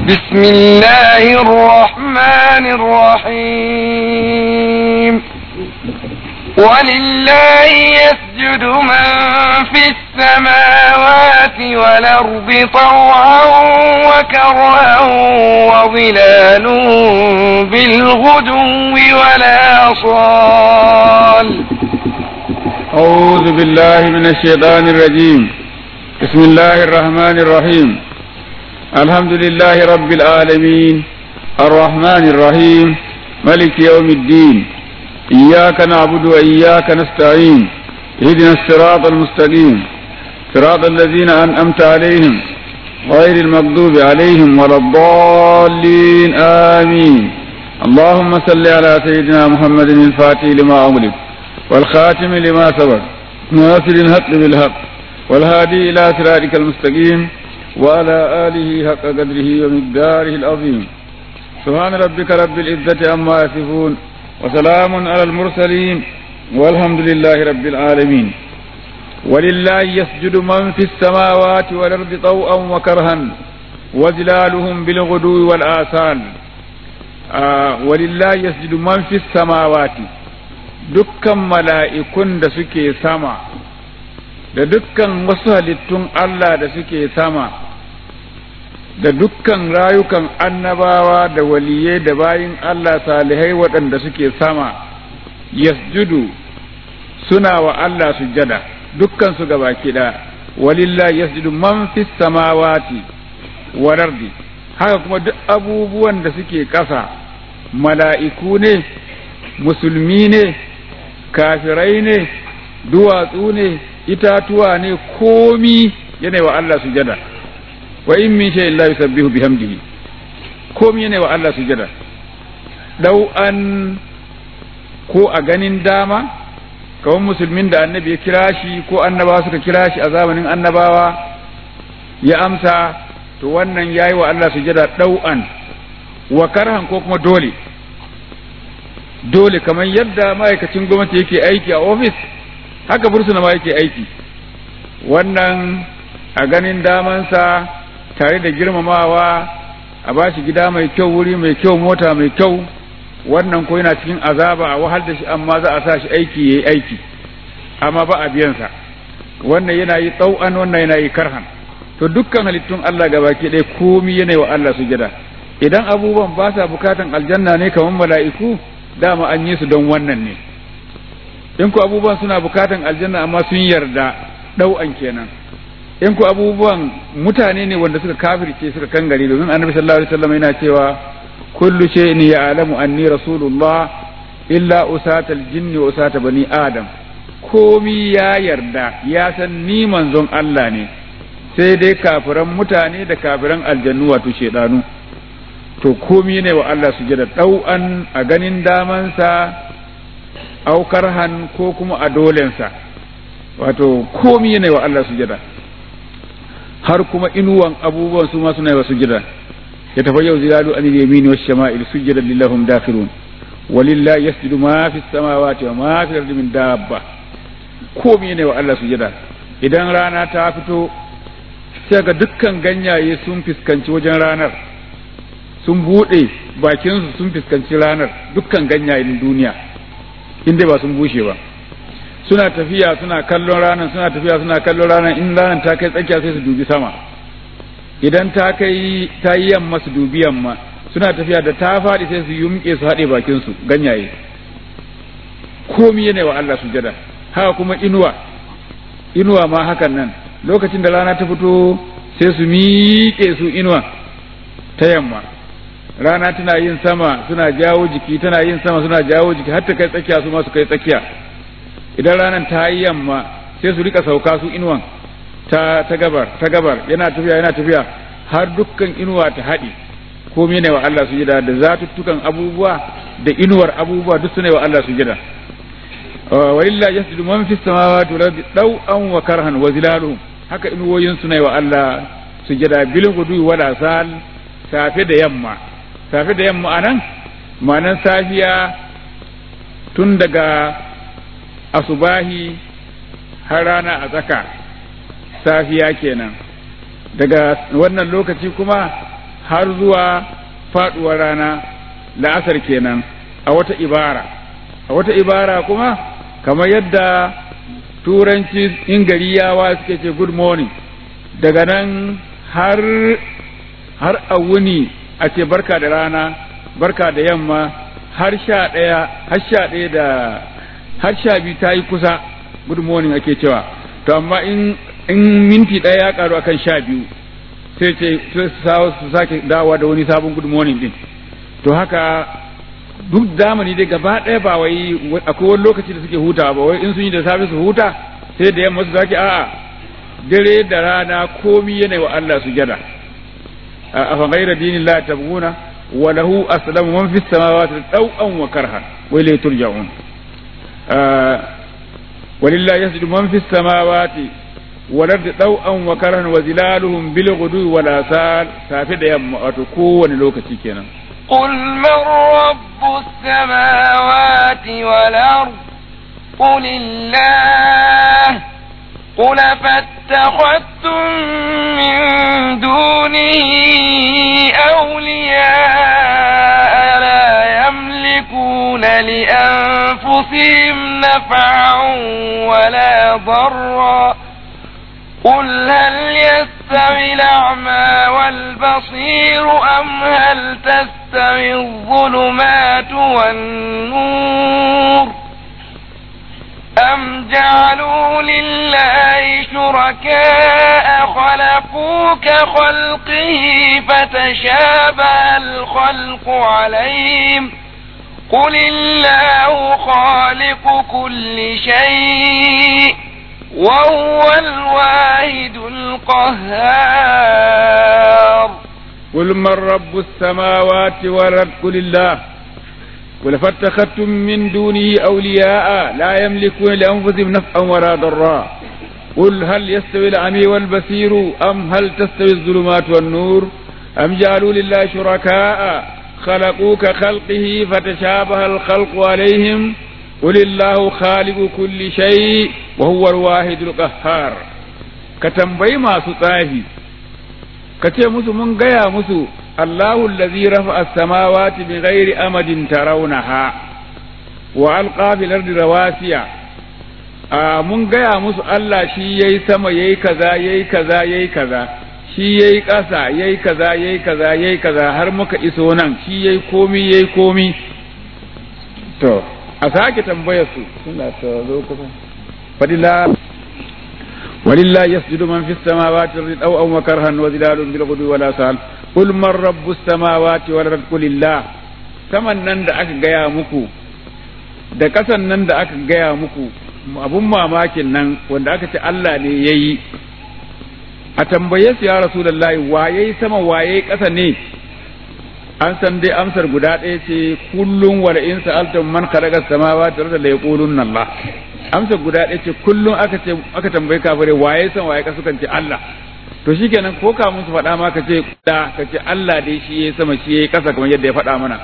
بسم الله الرحمن الرحيم ولله يسجد من في السماوات والأرض طوعا وكرها وظلال بالغدو والآصال أعوذ بالله من الشيطان الرجيم بسم الله الرحمن الرحيم الحمد لله رب العالمين الرحمن الرحيم ملك يوم الدين إياك نعبد وإياك نستعين اهدنا الصراط المستقيم صراط الذين أنعمت عليهم غير المغضوب عليهم ولا الضالين آمين اللهم صل على سيدنا محمد الفاتح لما أغلق والخاتم لما سبق ناصر الحق بالحق والهادي إلى صراطك المستقيم وعلى آله حق قدره ومقداره العظيم سبحان ربك رب العزة عما يصفون وسلام على المرسلين والحمد لله رب العالمين ولله يسجد من في السماوات والأرض طوءا وكرها وظلالهم بالغدو والآثال آه ولله يسجد من في السماوات dukkan mala'ikun da suke sama da dukkan wasu halittun Allah da suke sama da dukkan rayukan annabawa da waliyai da bayin Allah salihai waɗanda suke sama yasjudu suna wa Allah sujjada dukkan su gaba kiɗa walillah yasjudu man fis samawati wal ardi haka kuma duk abubuwan da suke ƙasa mala'iku ne musulmi ne kafirai ne duwatsu ne itatuwa ne komi yana wa Allah sujada wa in min shay'in la yusabbihu bihamdihi komi yana wa Allah sujada dau an ko a ganin dama kawai musulmin da annabi ya kira shi ko annabawa suka kira shi a zamanin annabawa ya amsa to wannan yayi wa Allah sujada dau'an wa karhan ko kuma dole dole kamar yadda ma'aikacin gwamnati yake aiki a ofis haka bursuna ma yake aiki wannan a ganin damansa tare da girmamawa a ba shi gida mai kyau wuri mai kyau mota mai kyau wannan ko yana cikin azaba a wahal da shi amma za a sa shi aiki ya yi aiki amma ba a biyansa wannan yana yi tsau'an wannan yana yi karhan to dukkan halittun Allah gabaki ɗaya komi yana wa Allah sujada idan abubuwan ba sa bukatan aljanna ne kamar mala'iku dama an yi su don wannan ne in ku abubuwan suna bukatan aljanna amma sun yarda ɗau'an kenan in ku abubuwan mutane ne wanda suka kafirce suka kangare domin annabi sallallahu alaihi wasallam yana cewa kullu shay'in ya'lamu anni rasulullah illa usatal jinni wa usata bani adam komi ya yarda ya san ni manzon Allah ne sai dai kafiran mutane da kafiran aljannu wato shedanu to komi ne wa Allah su da ɗau'an a ganin damansa aukar han ko kuma a dolensa wato komi ne wa Allah su har kuma inuwan abubuwan su ma suna yi wa sujada ya tafi yau zilalu an yamini wa shama'il sujada lillahum dakhirun walillahi yasjudu ma fi samawati wa ma fi ardi min dabba komi ne wa Allah sujada idan rana ta fito sai ga dukkan ganyaye sun fuskanci wajen ranar sun buɗe bakinsu sun fuskanci ranar dukkan ganyayen duniya inda ba sun bushe ba suna tafiya suna kallon ranar suna tafiya suna kallon ranar in ranar ta kai tsakiya sai su dubi sama idan ta kai ta yi yamma su dubi yamma suna tafiya da ta faɗi sai su yumke su haɗe bakinsu ganyaye komi yana wa Allah sujada haka kuma inuwa inuwa ma hakan nan lokacin da rana ta fito sai su miƙe su inuwa ta yamma rana tana yin sama suna jawo jiki tana yin sama suna jawo jiki har ta kai tsakiya su ma su kai tsakiya idan ranar ta yi yamma sai su rika sauka su inuwan ta ta gabar ta gabar yana tafiya yana tafiya har dukkan inuwa ta haɗe komai ne wa Allah su jida da zatuttukan abubuwa da inuwar abubuwa duk sune wa Allah su jida wa illa yasjudu man fis samawati wal ardi daw'an wa karhan wa zilaluhum haka inuwoyin sune wa Allah su jida bil gudu wala sal safe da yamma safe da yamma anan ma'anan safiya tun daga asubahi har rana a tsaka safiya kenan daga wannan lokaci kuma har zuwa faduwar rana la'asar kenan a wata ibara a wata ibara kuma kamar yadda turanci in gari yawa suke ce good morning daga nan har har a wuni a ce barka da rana barka da yamma har sha ɗaya har sha ɗaya da har sha biyu ta yi kusa good morning ake cewa to amma in in minti ɗaya ya karu akan sha biyu sai ce su sake dawa da wani sabon good morning din to haka duk zamani dai gaba ɗaya ba wai akwai wani lokaci da suke hutawa ba wai in sun yi da safe su huta sai da yamma su sake a'a dare da rana komi yana wa Allah sujada a fa ghayra dinillahi tabghuna wa lahu aslamu man fis samawati taw'an wa karha wa ilayhi turja'un ولله يسجد من في السماوات والأرض طوعا وكرها وظلالهم بالغدو والآصال سافد يم وتكون لوكتي كينا قل من رب السماوات والأرض قل الله قل فاتخذتم من دونه أولياء لا يملكون لأنفسهم نفعا ولا ضرا قل هل يستوي الأعمى والبصير أم هل تستوي الظلمات والنور أم جعلوا لله شركاء خلقوا كخلقه فتشابه الخلق عليهم قل الله خالق كل شيء وهو الواحد القهار قل من رب السماوات والأرض قل الله قل فاتخذتم من دونه أولياء لا يملكون لأنفسهم نفعا ولا ضرا قل هل يستوي العمي والبصير أم هل تستوي الظلمات والنور أم جعلوا لله شركاء خلقوا كخلقه فتشابه الخلق عليهم قل الله خالق كل شيء وهو الواحد القهار كتنبي ما سطاهي كتي مسو من غيا مسو الله الذي رفع السماوات بغير أمد ترونها وألقى في الأرض رواسي mun gaya musu Allah shi yayi sama yayi kaza yayi kaza yayi kaza shi yayi ƙasa yayi kaza yayi kaza yayi kaza har muka iso nan shi yayi komi yayi komi to a sake tambayar su suna ta zo kusa fadila ولله يسجد من في السماوات والارض او او كرها وظلال بالغدو ولا سال قل من رب السماوات والارض قل الله saman nan da aka gaya muku da kasan nan da aka gaya muku abun mamakin nan wanda aka ce Allah ne ya yi a tambaye su ya rasulullahi waye sama waye kasa ne an san dai amsar guda ɗaya ce kullum wala in sa'altum man khalaqa samawati wal arda la yaqulunna Allah amsar guda ɗaya ce kullum aka ce aka tambayi kafire waye san waye kasa kan ce Allah to shikenan ko ka musu faɗa ma ka ce da ka ce Allah dai shi yayi sama shi yayi kasa kamar yadda ya faɗa mana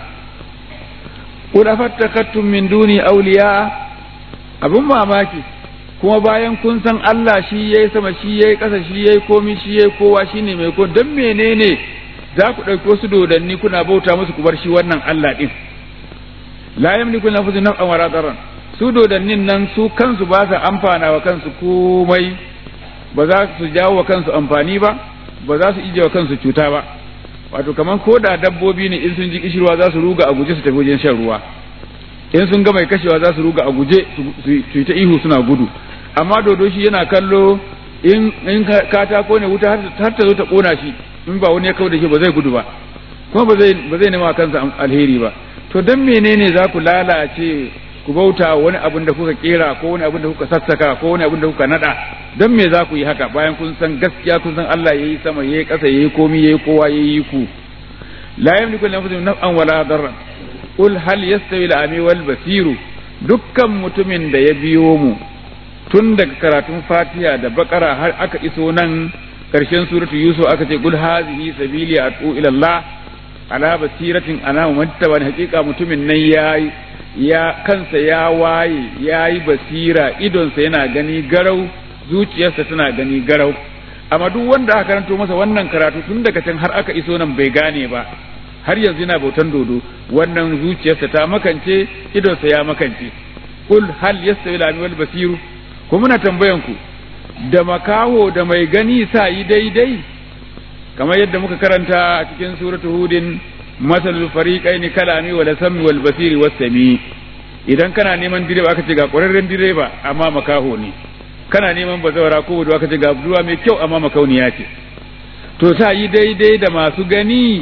qul afattakattum min duni awliya abun mamaki kuma bayan kun san Allah shi yayi sama shi yayi kasa shi yayi komi shi yayi kowa shine mai ko dan menene za ku ɗauki wasu dodanni kuna bauta musu ku bar shi wannan Allah ɗin la yamliku nafsun naf'an wala darran su dodannin nan su kansu ba sa amfana wa kansu komai ba za su jawo wa kansu amfani ba ba za su ije wa kansu cuta ba wato kamar ko da dabbobi ne in sun ji kishirwa za su ruga a guje su tafi wajen shan ruwa in sun ga mai kashewa za su ruga a guje su yi ta ihu suna gudu amma dodo shi yana kallo in katako ne wuta har ta zo ta kona shi in ba wani ya kawo da shi ba zai gudu ba kuma ba zai ba zai nema kansa alheri ba to dan menene za ku lalace ku bauta wani abin da kuka kera ko wani abin da kuka sassaka ko wani abin da kuka nada dan me za ku yi haka bayan kun san gaskiya kun san Allah yayi sama yayi ƙasa yayi komi yayi kowa yayi ku la yamliku li anfusihim naf'an wala darran qul hal yastawi al-ami wal basiru dukkan mutumin da ya biyo mu tun daga karatun Fatiha da Bakara har aka iso nan karshen suratu yusuf aka ce gul hazihi sabili atu ila Allah ala basiratin ana muttaba hakika mutumin nan yayi ya kansa ya waye yayi basira idonsa yana gani garau zuciyarsa tana gani garau amma duk wanda aka karanto masa wannan karatu tun daga can har aka iso nan bai gane ba har yanzu yana bautan dodo wannan zuciyarsa ta makance idonsa ya makance kul hal yastawi al wal basiru ko muna tambayan ku da makaho da mai gani sa yi daidai kamar yadda muka karanta a cikin suratul hudin masalul fariqaini kalami wal sami wal basiri was sami idan kana neman direba aka ce ga ƙwararren direba amma makaho ne kana neman bazawara ko budurwa aka ce ga budurwa mai kyau amma makauniya ce to sa yi daidai da masu gani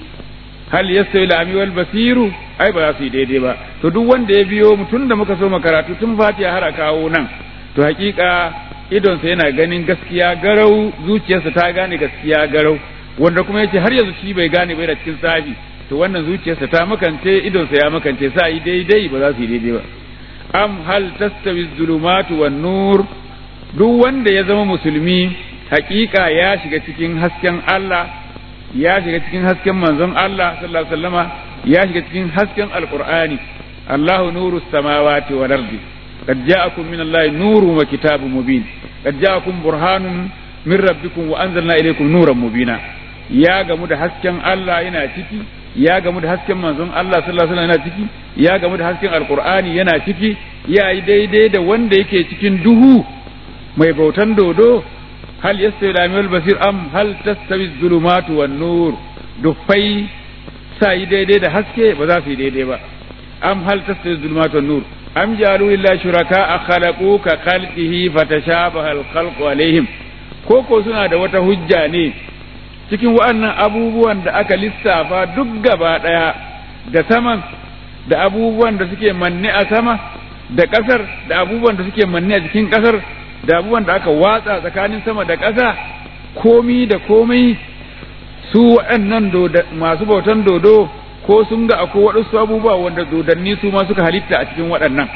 hal yastawi al wal basiru ai ba za su yi daidai ba to duk wanda ya biyo mutum da muka so makaratu tun fatiha har a kawo nan to hakika idonsa yana ganin gaskiya garau zuciyarsa ta gane gaskiya garau wanda kuma yace har yanzu shi bai gane bai da cikin tsafi to wannan zuciyarsa ta makance idonsa ya makance sa yi daidai ba za su yi daidai ba am hal tastawi zulumatu wan nur duk wanda ya zama musulmi hakika ya shiga cikin hasken Allah ya shiga cikin hasken manzon Allah sallallahu alaihi wasallama ya shiga cikin hasken alqur'ani Allahu nuru samawati wal ardi قد جاءكم من الله نور وكتاب مبين قد جاءكم برهان من ربكم وأنزلنا إليكم نورا مبينا يا جمود hasken Allah yana ciki ya gamu da hasken manzon Allah sallallahu alaihi wasallam yana ciki ya gamu da hasken alqur'ani yana ciki ya yi daidai da wanda yake cikin duhu mai bautan dodo hal yastawi al basir am hal tastawi zulumatu wan nur dufai sa yi daidai da haske ba za su yi daidai ba am hal tastawi zulumatu wan nur am jalu lillahi shuraka khalaqu ka khalqihi fatashabaha al-khalqu alaihim ko ko suna da wata hujja ne cikin wa'annan abubuwan da aka lissafa duk gaba daya da saman da abubuwan da suke manne a sama da kasar da abubuwan da suke manne a cikin kasar da abubuwan da aka watsa tsakanin sama da ƙasa komi da komai su waɗannan masu bautan dodo ko sun ga akwai waɗansu abubuwa wanda dodanni su ma suka halitta a cikin waɗannan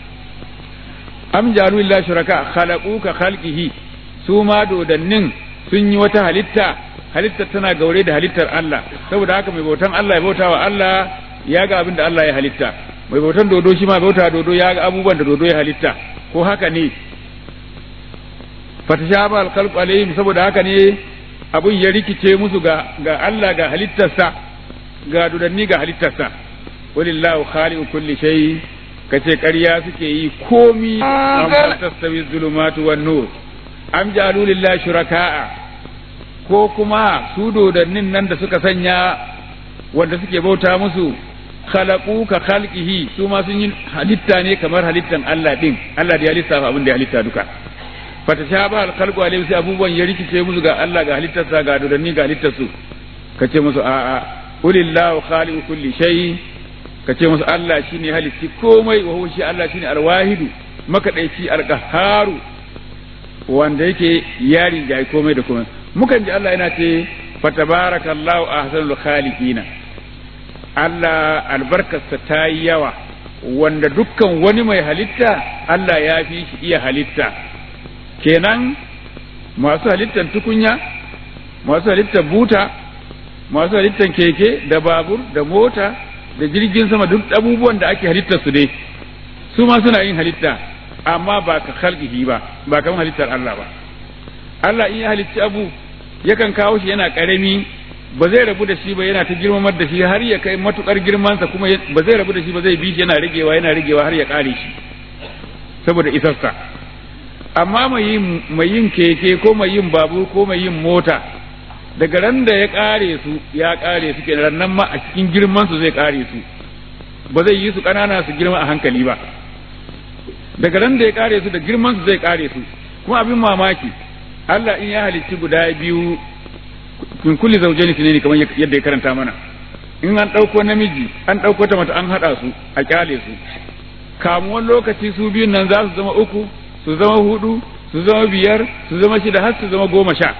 am jalu lillahi shuraka khalaqu ka khalqihi su ma dodannin sun yi wata halitta halittar tana gaure da halittar Allah saboda haka mai bautan Allah ya bauta wa Allah ya ga abin da Allah ya halitta mai bautan dodo shi ma bauta dodo ya ga abubuwan da dodo ya halitta ko haka ne fatashaba alqalb alaihim saboda haka ne abun ya rikice musu ga ga Allah ga halittarsa ga dudanni ga halittarsa walillahu khaliqu kulli shay kace ƙarya suke yi komi amma tastawi zulumatu wan nur am jalu lillahi shuraka'a ko kuma su dodannin nan da suka sanya wanda suke bauta musu khalaqu ka khalqihi su ma sun yi halitta ne kamar halittan Allah din Allah da ya lissafa abin da ya halitta duka fatashaba al-khalqu alayhi sai abubuwan ya rikice musu ga Allah ga halittarsa ga dodanni ga halittarsu kace musu a'a qulillahu khaliqu kulli shay kace musu Allah shine halitti komai wa huwa shi Allah shine al-wahidu makadaici al-qahharu wanda yake yarin jayi komai da komai mukan ji Allah yana ce fatabarakallahu ahsanul khaliqina Allah albarkarsa ta yi yawa wanda dukkan wani mai halitta Allah ya fi shi iya halitta kenan masu halittar tukunya masu halittar buta masu halittar keke da babur da mota da jirgin sama duk abubuwan da ake halittar su dai su ma suna yin halitta amma ba ka khalqihi ba ba kamar halittar Allah ba Allah in ya halicci abu yakan kawo shi yana karami ba zai rabu da shi ba yana ta girmamar da shi har ya kai matukar girmansa kuma ba zai rabu da shi ba zai bi shi yana rigewa yana rigewa har ya kare shi saboda isarsa amma mai yin mai yin keke ko mai yin babur ko mai yin mota daga ran da ya kare su ya kare su kenan nan ma a cikin girman su zai kare su ba zai yi su kanana su girma a hankali ba daga ran da ya kare su da girman su zai kare su kuma abin mamaki Allah in ya halicci guda biyu min kulli zawjaini ne kamar yadda ya karanta mana in an ɗauko namiji an ɗauko ta mata an haɗa su a kyale su kamuwan lokaci su biyun nan za su zama uku su zama hudu su zama biyar su zama shida har su zama goma sha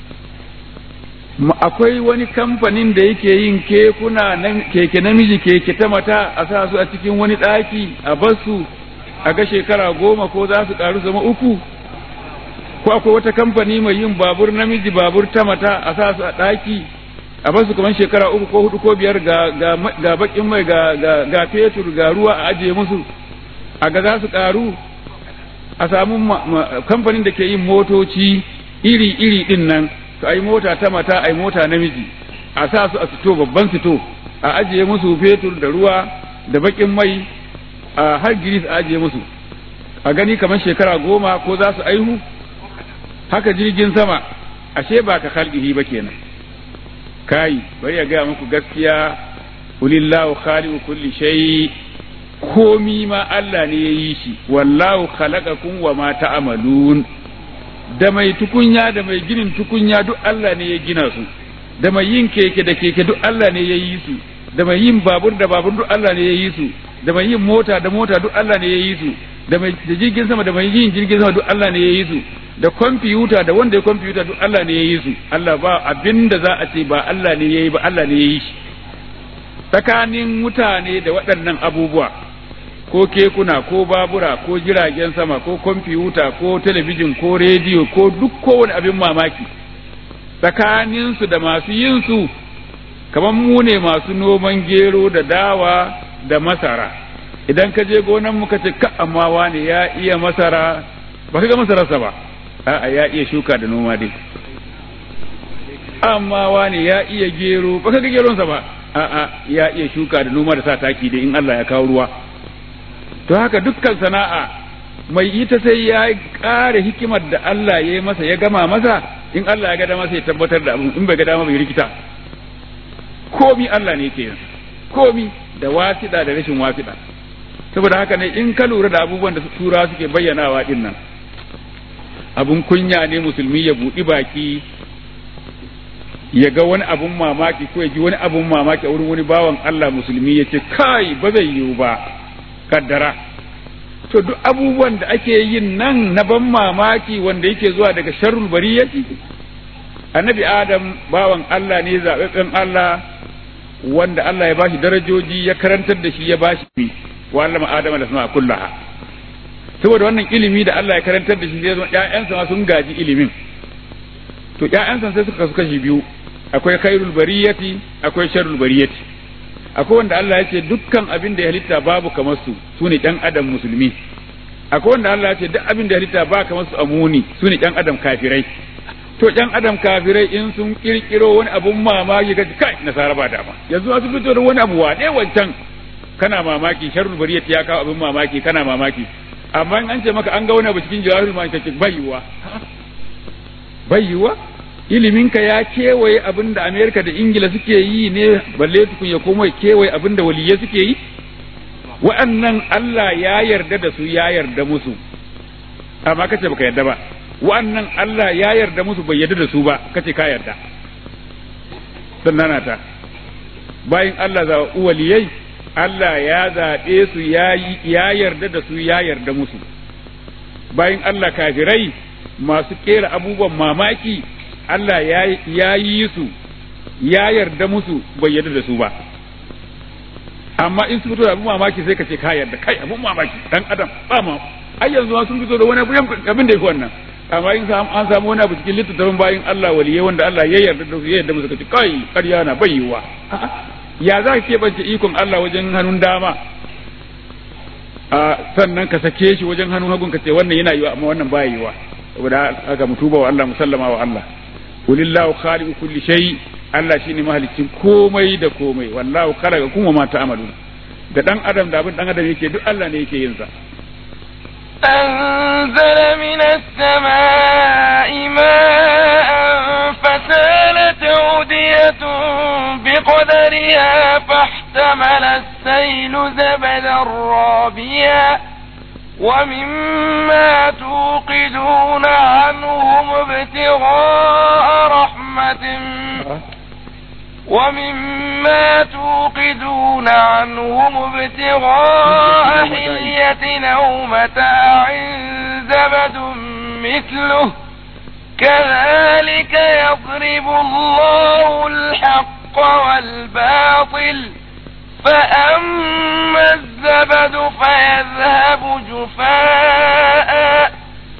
akwai wani kamfanin da yake yin kekuna keke namiji keke ta mata a sa su a cikin wani ɗaki a basu a ga shekara goma ko za su ƙaru zama uku ko akwai wata kamfani mai yin babur namiji babur ta mata a sa su a ɗaki a basu kamar shekara uku ko hudu ko biyar ga ga ga bakin mai ga ga ga fetur ga ruwa a ajiye musu a ga za su ƙaru a samu kamfanin da ke yin motoci iri iri din nan to ai mota ta mata ai mota namiji a sa su a fito babban fito a ajiye musu fetur da ruwa da bakin mai a har giris a ajiye musu a gani kamar shekara goma ko za su aihu haka jirgin sama ashe ba ka khalqihi ba kenan kai bari ya gaya muku gaskiya ulillahu khaliqu kulli shay komi ma Allah ne ya yi shi wallahu khalaqakum wa ma ta'malun da mai tukunya da mai ginin tukunya duk Allah ne ya gina su da mai yin keke da keke duk Allah ne ya yi su da mai yin babur da babur duk Allah ne ya yi su da mai yin mota da mota duk Allah ne ya yi su da mai da jirgin sama da mai yin jirgin sama duk Allah ne ya yi su da kwamfiyuta da wanda ya kwamfiyuta duk Allah ne ya yi su Allah ba abin da za a ce ba Allah ne ya yi ba Allah ne ya yi shi tsakanin mutane da waɗannan abubuwa ko kekuna ko babura ko jiragen sama ko kwamfiyuta ko talabijin ko rediyo ko duk kowane abin mamaki tsakaninsu da masu yin su kamar mu ne masu noman gero da dawa da masara idan ka je gonan muka ce ka amma wane ya iya masara ba ka ga masararsa ba a'a ya iya shuka da noma dai amma wane ya iya gero ba ka ga geronsa ba a'a ya iya shuka da noma da sa taki dai in Allah ya kawo ruwa to haka dukkan sana'a mai ita sai ya ƙara hikimar da Allah ya yi masa ya gama masa in Allah ya ga dama sai ya tabbatar da abu in bai ga dama bai rikita komi Allah ne ke yin komi da wasiɗa da rashin wasiɗa saboda haka ne in ka lura da abubuwan da tura suke bayyanawa din nan abun kunya ne musulmi ya buɗi baki ya ga wani abun mamaki ko ya ji wani abun mamaki a wurin wani bawan Allah musulmi ya ce kai ba zai yiwu ba kaddara to duk abubuwan da ake yin nan na ban mamaki wanda yake zuwa daga sharrul bariyati annabi adam bawan Allah ne zaɓaɓɓen Allah wanda Allah ya bashi darajoji ya karantar da shi ya bashi wa Allah ma adam da sama kullaha saboda wannan ilimi da Allah ya karantar da shi sai ƴaƴansa ma sun gaji ilimin to ƴaƴansa sai suka kasu kashi biyu akwai khairul bariyati akwai sharrul bariyati akwai wanda Allah ya ce dukkan abin da ya halitta babu kamar su sune ɗan adam musulmi akwai wanda Allah ya ce duk abin da ya halitta ba kamar su amuni sune ɗan adam kafirai to ɗan adam kafirai in sun kirkiro wani abun mamaki ga kai nasara ba dama yanzu su fito da wani abu waɗe wancan kana mamaki sharrul bariyati ya kawo abin mamaki kana mamaki amma in an ce maka an ga wani abu cikin jawahirul ma'ani kace bayyuwa bayyuwa iliminka ya kewaye abin da Amerika da Ingila suke yi ne balle tukun ya koma kewaye abin da waliye suke yi wa'annan Allah ya yarda da su ya yarda musu amma kace baka yarda ba wa'annan Allah ya yarda musu bai yarda da su ba kace ka yarda sannan ta bayan Allah za waliyai Allah ya zaɓe su ya yarda da su ya yarda musu bayan Allah kafirai masu kera abubuwan mamaki Allah ya yi su ya yarda musu bai yarda da su ba amma in sun fito da abin mamaki sai ka ce ka yarda kai abin mamaki dan adam ba ma ai yanzu ma sun fito da wani abin da yake wannan amma in an samu wani abu cikin littattafin bayin Allah waliyai wanda Allah ya yarda da su ya yarda musu ka ce kai ƙarya na bai yiwa ya za ka keɓance ikon Allah wajen hannun dama a sannan ka sake shi wajen hannun hagun ka ce wannan yana yiwa amma wannan baya yiwa saboda haka mu tuba wa Allah musallama wa Allah kulillahu khaliqu kulli shay Allah shine mahalicin komai da komai wallahu khalaqa kuma ma ta'malun da dan adam da abin dan adam yake duk Allah ne yake yin sa أنزل من السماء ماء فسالت أودية بقدرها فاحتمل السيل زبدا رابيا ومما توقدون عنهم ابتغاء رحمة ومما توقدون عنهم ابتغاء حلية أو متاع زبد مثله كذلك يضرب الله الحق والباطل فأما الزبد فيذهب جفاء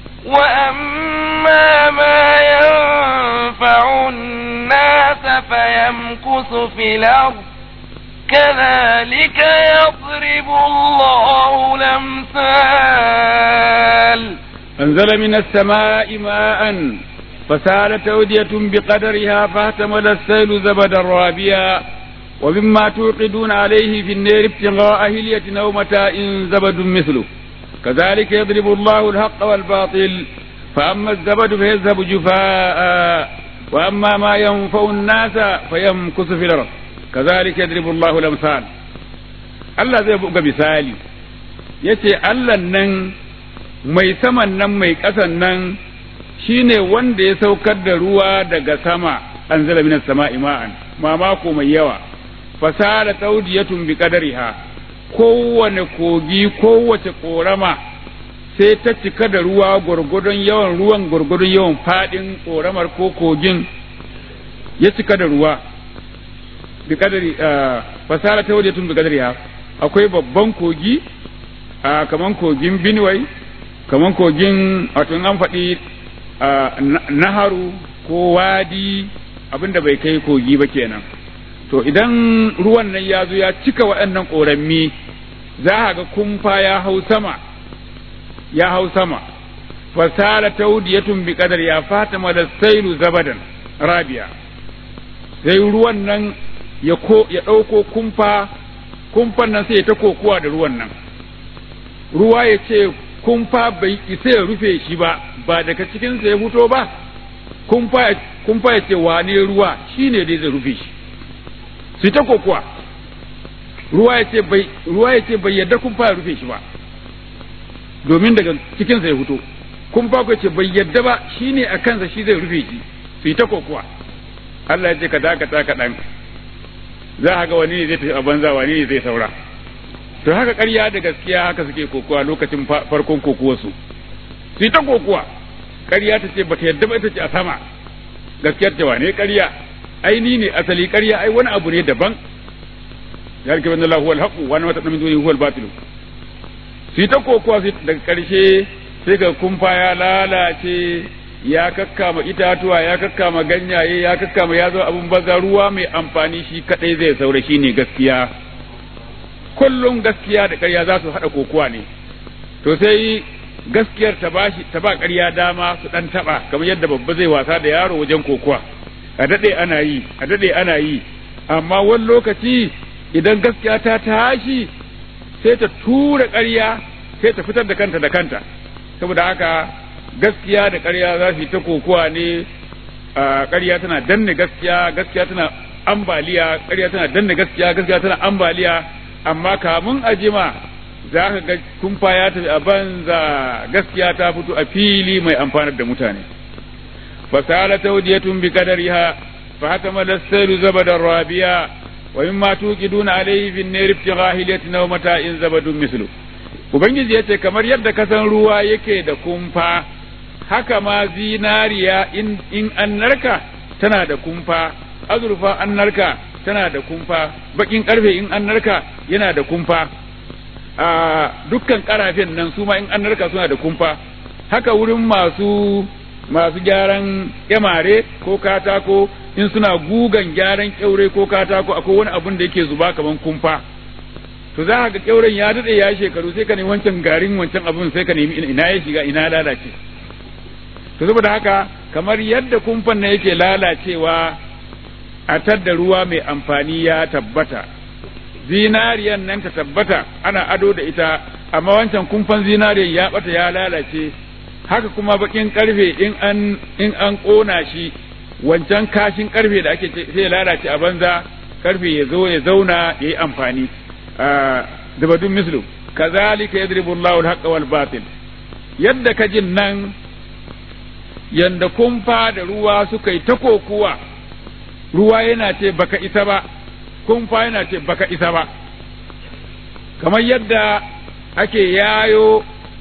وأما ما ينفع الناس فيمكث في الأرض كذلك يضرب الله الأمثال أنزل من السماء ماء فسالت أودية بقدرها فاحتمل السيل زبدا رابيا ومما توقدون عليه في النار ابتغاء هلية أو متاع زبد مثله كذلك يضرب الله الحق والباطل فأما الزبد فيذهب جفاء وأما ما ينفع الناس فيمكث في الأرض كذلك يضرب الله الأمثال Allah zai buga misali ya ce Allah nan mai saman nan mai ƙasan nan shine wanda ya saukar da ruwa daga sama an zala minas sama ima'an mamako mai yawa fasara taudiyatun bi qadariha kowane kogi kowace korama sai ta cika da ruwa gwargwadon yawan ruwan gwargwadon yawan fadin koramar ko kogin ya cika da ruwa bi kadari fasara taudiyatun bi qadariha akwai babban kogi kaman kogin Benue kaman kogin wato an faɗi naharu ko wadi abinda bai kai kogi ba kenan to idan ruwan nan ya zo ya cika waɗannan ƙorammi za a ga kumfa ya hau sama ya hau sama fasala taudiyatun bi kadar ya fatima da sailu zabadan rabia sai ruwan nan ya ko ya ɗauko kumfa kumfan nan sai ya ta kokuwa da ruwan nan ruwa ya ce kumfa bai isa ya rufe shi ba ba daga cikinsa ya fito ba kumfa ya ce wane ruwa shine dai zai rufe shi su ta kokuwa ruwa ya ce bai ruwa ya ce bai yadda kumfa ya rufe shi ba domin daga cikinsa ya fito kumfa ko ce bai yadda ba shine a kansa shi zai rufe shi su ta kokuwa Allah ya ce ka dakata kaɗan za a ga wani ne zai tafi a banza wani ne zai saura to haka ƙarya da gaskiya haka suke kokuwa lokacin farkon kokuwarsu su yi ta kokuwa ƙarya ta ce bata yadda ba ita ce a sama gaskiyar ce wane ƙarya ai ni ne asali ƙarya ai wani abu ne daban ya rike bin Allah huwal haqu wa wata min dunihi huwal batil su yi ta kokuwa daga ƙarshe sai ga kumfa ya lalace ya kakkama itatuwa ya kakkama ganyaye ya kakkama ya zo abun baza ruwa mai amfani shi kadai zai saura shi ne gaskiya kullum gaskiya da ƙarya za su haɗa kokuwa ne to sai gaskiyar ta bashi ta ba ƙarya dama su ɗan taɓa kamar yadda babba zai wasa da yaro wajen kokuwa a daɗe ana yi a daɗe ana yi amma wani lokaci idan gaskiya ta tashi sai ta tura ƙarya sai ta fitar da kanta da kanta saboda haka gaskiya da ƙarya za su yi ta kokuwa ne ƙarya tana danne gaskiya gaskiya tana ambaliya ƙarya tana danne gaskiya gaskiya tana ambaliya amma kamun a jima za ka ga kumfa ya tafi a banza gaskiya ta fito a fili mai amfanar da mutane fasala tawdiyatun bi qadariha fa hakama lasailu zabadan rabiya wa mimma tuqiduna alayhi bin nar ibtigha hilatin wa mata'in zabadun mislu ubangiji yace kamar yadda kasan ruwa yake da kumfa haka ma zinariya in in an narka tana da kumfa azurfa an narka tana da kumfa bakin karfe in an narka yana da kumfa a dukkan karafen nan su ma in an narka suna da kumfa haka wurin masu masu gyaran kyamare ko katako in suna gugan gyaran kyaure ko katako akwai wani abun da yake zuba kaman kumfa to za ka ga kyauren ya dade ya shekaru sai ka nemi wancan garin wancan abun sai ka nemi ina ya shiga ina lalace to saboda haka kamar yadda kumfan na yake lalacewa a tadda ruwa mai amfani ya tabbata zinariyan nan ta tabbata ana ado da ita amma wancan kumfan zinariyan ya bata ya lalace haka kuma bakin karfe in an in an kona shi wancan kashin karfe da ake sai ya lalace a banza karfe ya zo ya zauna ya yi amfani zabadun mislu kazalika yadribu Allahu al-haqqa wal batil yadda kajin nan yanda kumfa da ruwa suka yi ta kokuwa ruwa yana ce baka isa ba kumfa yana ce baka isa ba kamar yadda ake yayo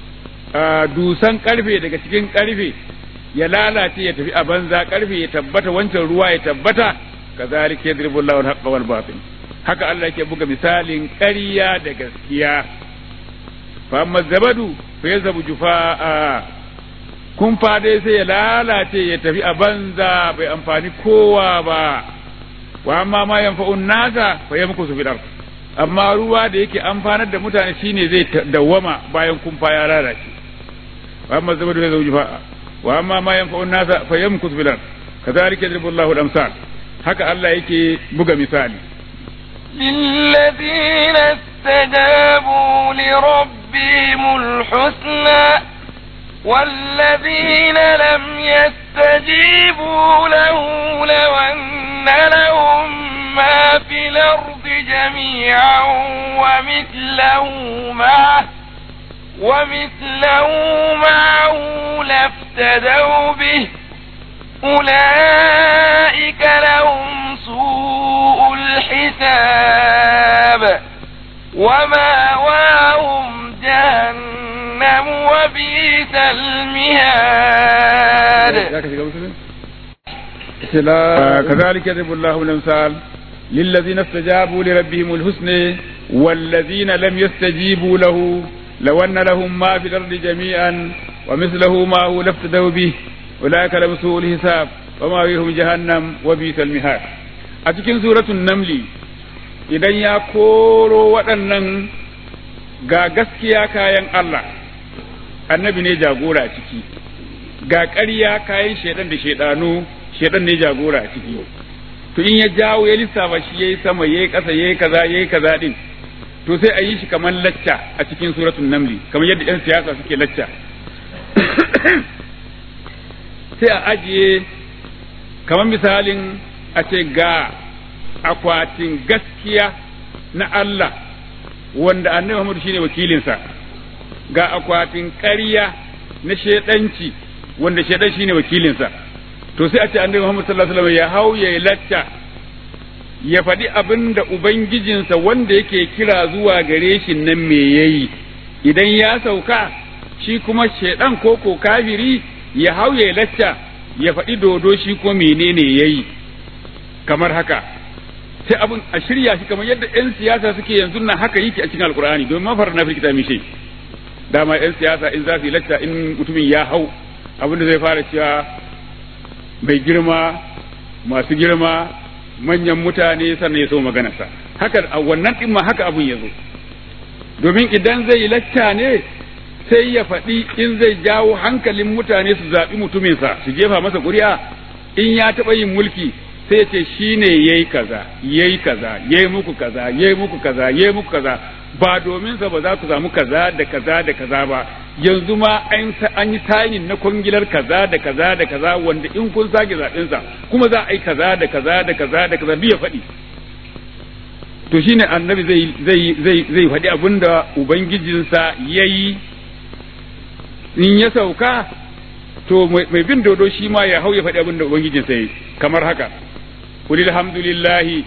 dusan karfe daga cikin karfe ya lalace ya tafi a banza karfe ya tabbata wancan ruwa ya tabbata kazalika yadribu Allahu al-haqqa wal batil haka Allah yake buga misalin ƙarya da gaskiya fa amma zabadu fa yazhabu jufaa kun dai sai ya lalace ya tafi a banza bai amfani kowa ba wa amma ma yanfa'un nasa fa yamkusu fil ard amma ruwa da yake amfanar da mutane shine zai dawwama bayan kumfa ya lalace wa amma zabadu ya zauji fa wa amma ma yanfa'u an-nasa fayamkus fil ard kadhalika yadribu Allahu al-amsal haka Allah yake buga misali للذين استجابوا لربهم الحسنى والذين لم يستجيبوا له لو أن لهم ما في الأرض جميعا ومثله معه ومثله معه لافتدوا به أولئك لهم سوء الحساب وماواهم جهنم وبئس المهاد كذلك يضرب الله الامثال للذين استجابوا لربهم الحسنى والذين لم يستجيبوا له لو ان لهم ما في الارض جميعا ومثله معه لافتدوا به اولئك لهم سوء الحساب ومأويهم جهنم وبئس المهاد a cikin suratun namli idan ya koro waɗannan ga gaskiya kayan Allah annabi ne jagora a ciki ga ƙarya kayan shaidan da shaidanu shaidan ne jagora a ciki to in ya jawo ya lissafa shi yayi sama yayi ƙasa yayi kaza yayi kaza din to sai a yi shi kamar lacca a cikin suratul namli kamar yadda yan siyasa suke lacca sai a ajiye kamar misalin a ce ga akwatin gaskiya na Allah wanda annabi Muhammad shine wakilinsa ga akwatin ƙarya na shedanci wanda shedan shine wakilinsa to sai a ce annabi Muhammad sallallahu alaihi wasallam ya hau ya lacca ya faɗi abin da ubangijinsa wanda yake kira zuwa gare shi nan me yayi idan ya sauka shi kuma shedan ko ko kafiri ya hau ya lacca ya faɗi dodo shi ko menene yayi kamar haka sai abin a shirya shi kamar yadda 'yan siyasa suke yanzu nan haka yake a cikin alkur'ani domin mafar na firkita mishe dama 'yan siyasa in za su yi lacca in mutumin ya hau abin da zai fara cewa mai girma masu girma manyan mutane sannan ya so maganarsa haka a wannan din ma haka abin ya zo domin idan zai yi lacca ne sai ya faɗi in zai jawo hankalin mutane su zaɓi mutuminsa su jefa masa ƙuri'a in ya taɓa yin mulki sai ce shi ne ya yi kaza ya yi kaza ya yi muku kaza ya yi muku kaza ya yi muku kaza ba domin sa ba za ku samu kaza da kaza da kaza ba yanzu ma an yi tayin na kwangilar kaza da kaza da kaza wanda in kun sake zaɓen sa kuma za a yi kaza da kaza da kaza da kaza biya faɗi to shine annabi zai zai zai zai faɗi abinda ubangijinsa yayi in ya sauka to mai bin dodo shi ma ya hau ya faɗi abinda ubangijinsa yayi kamar haka قل الحمد لله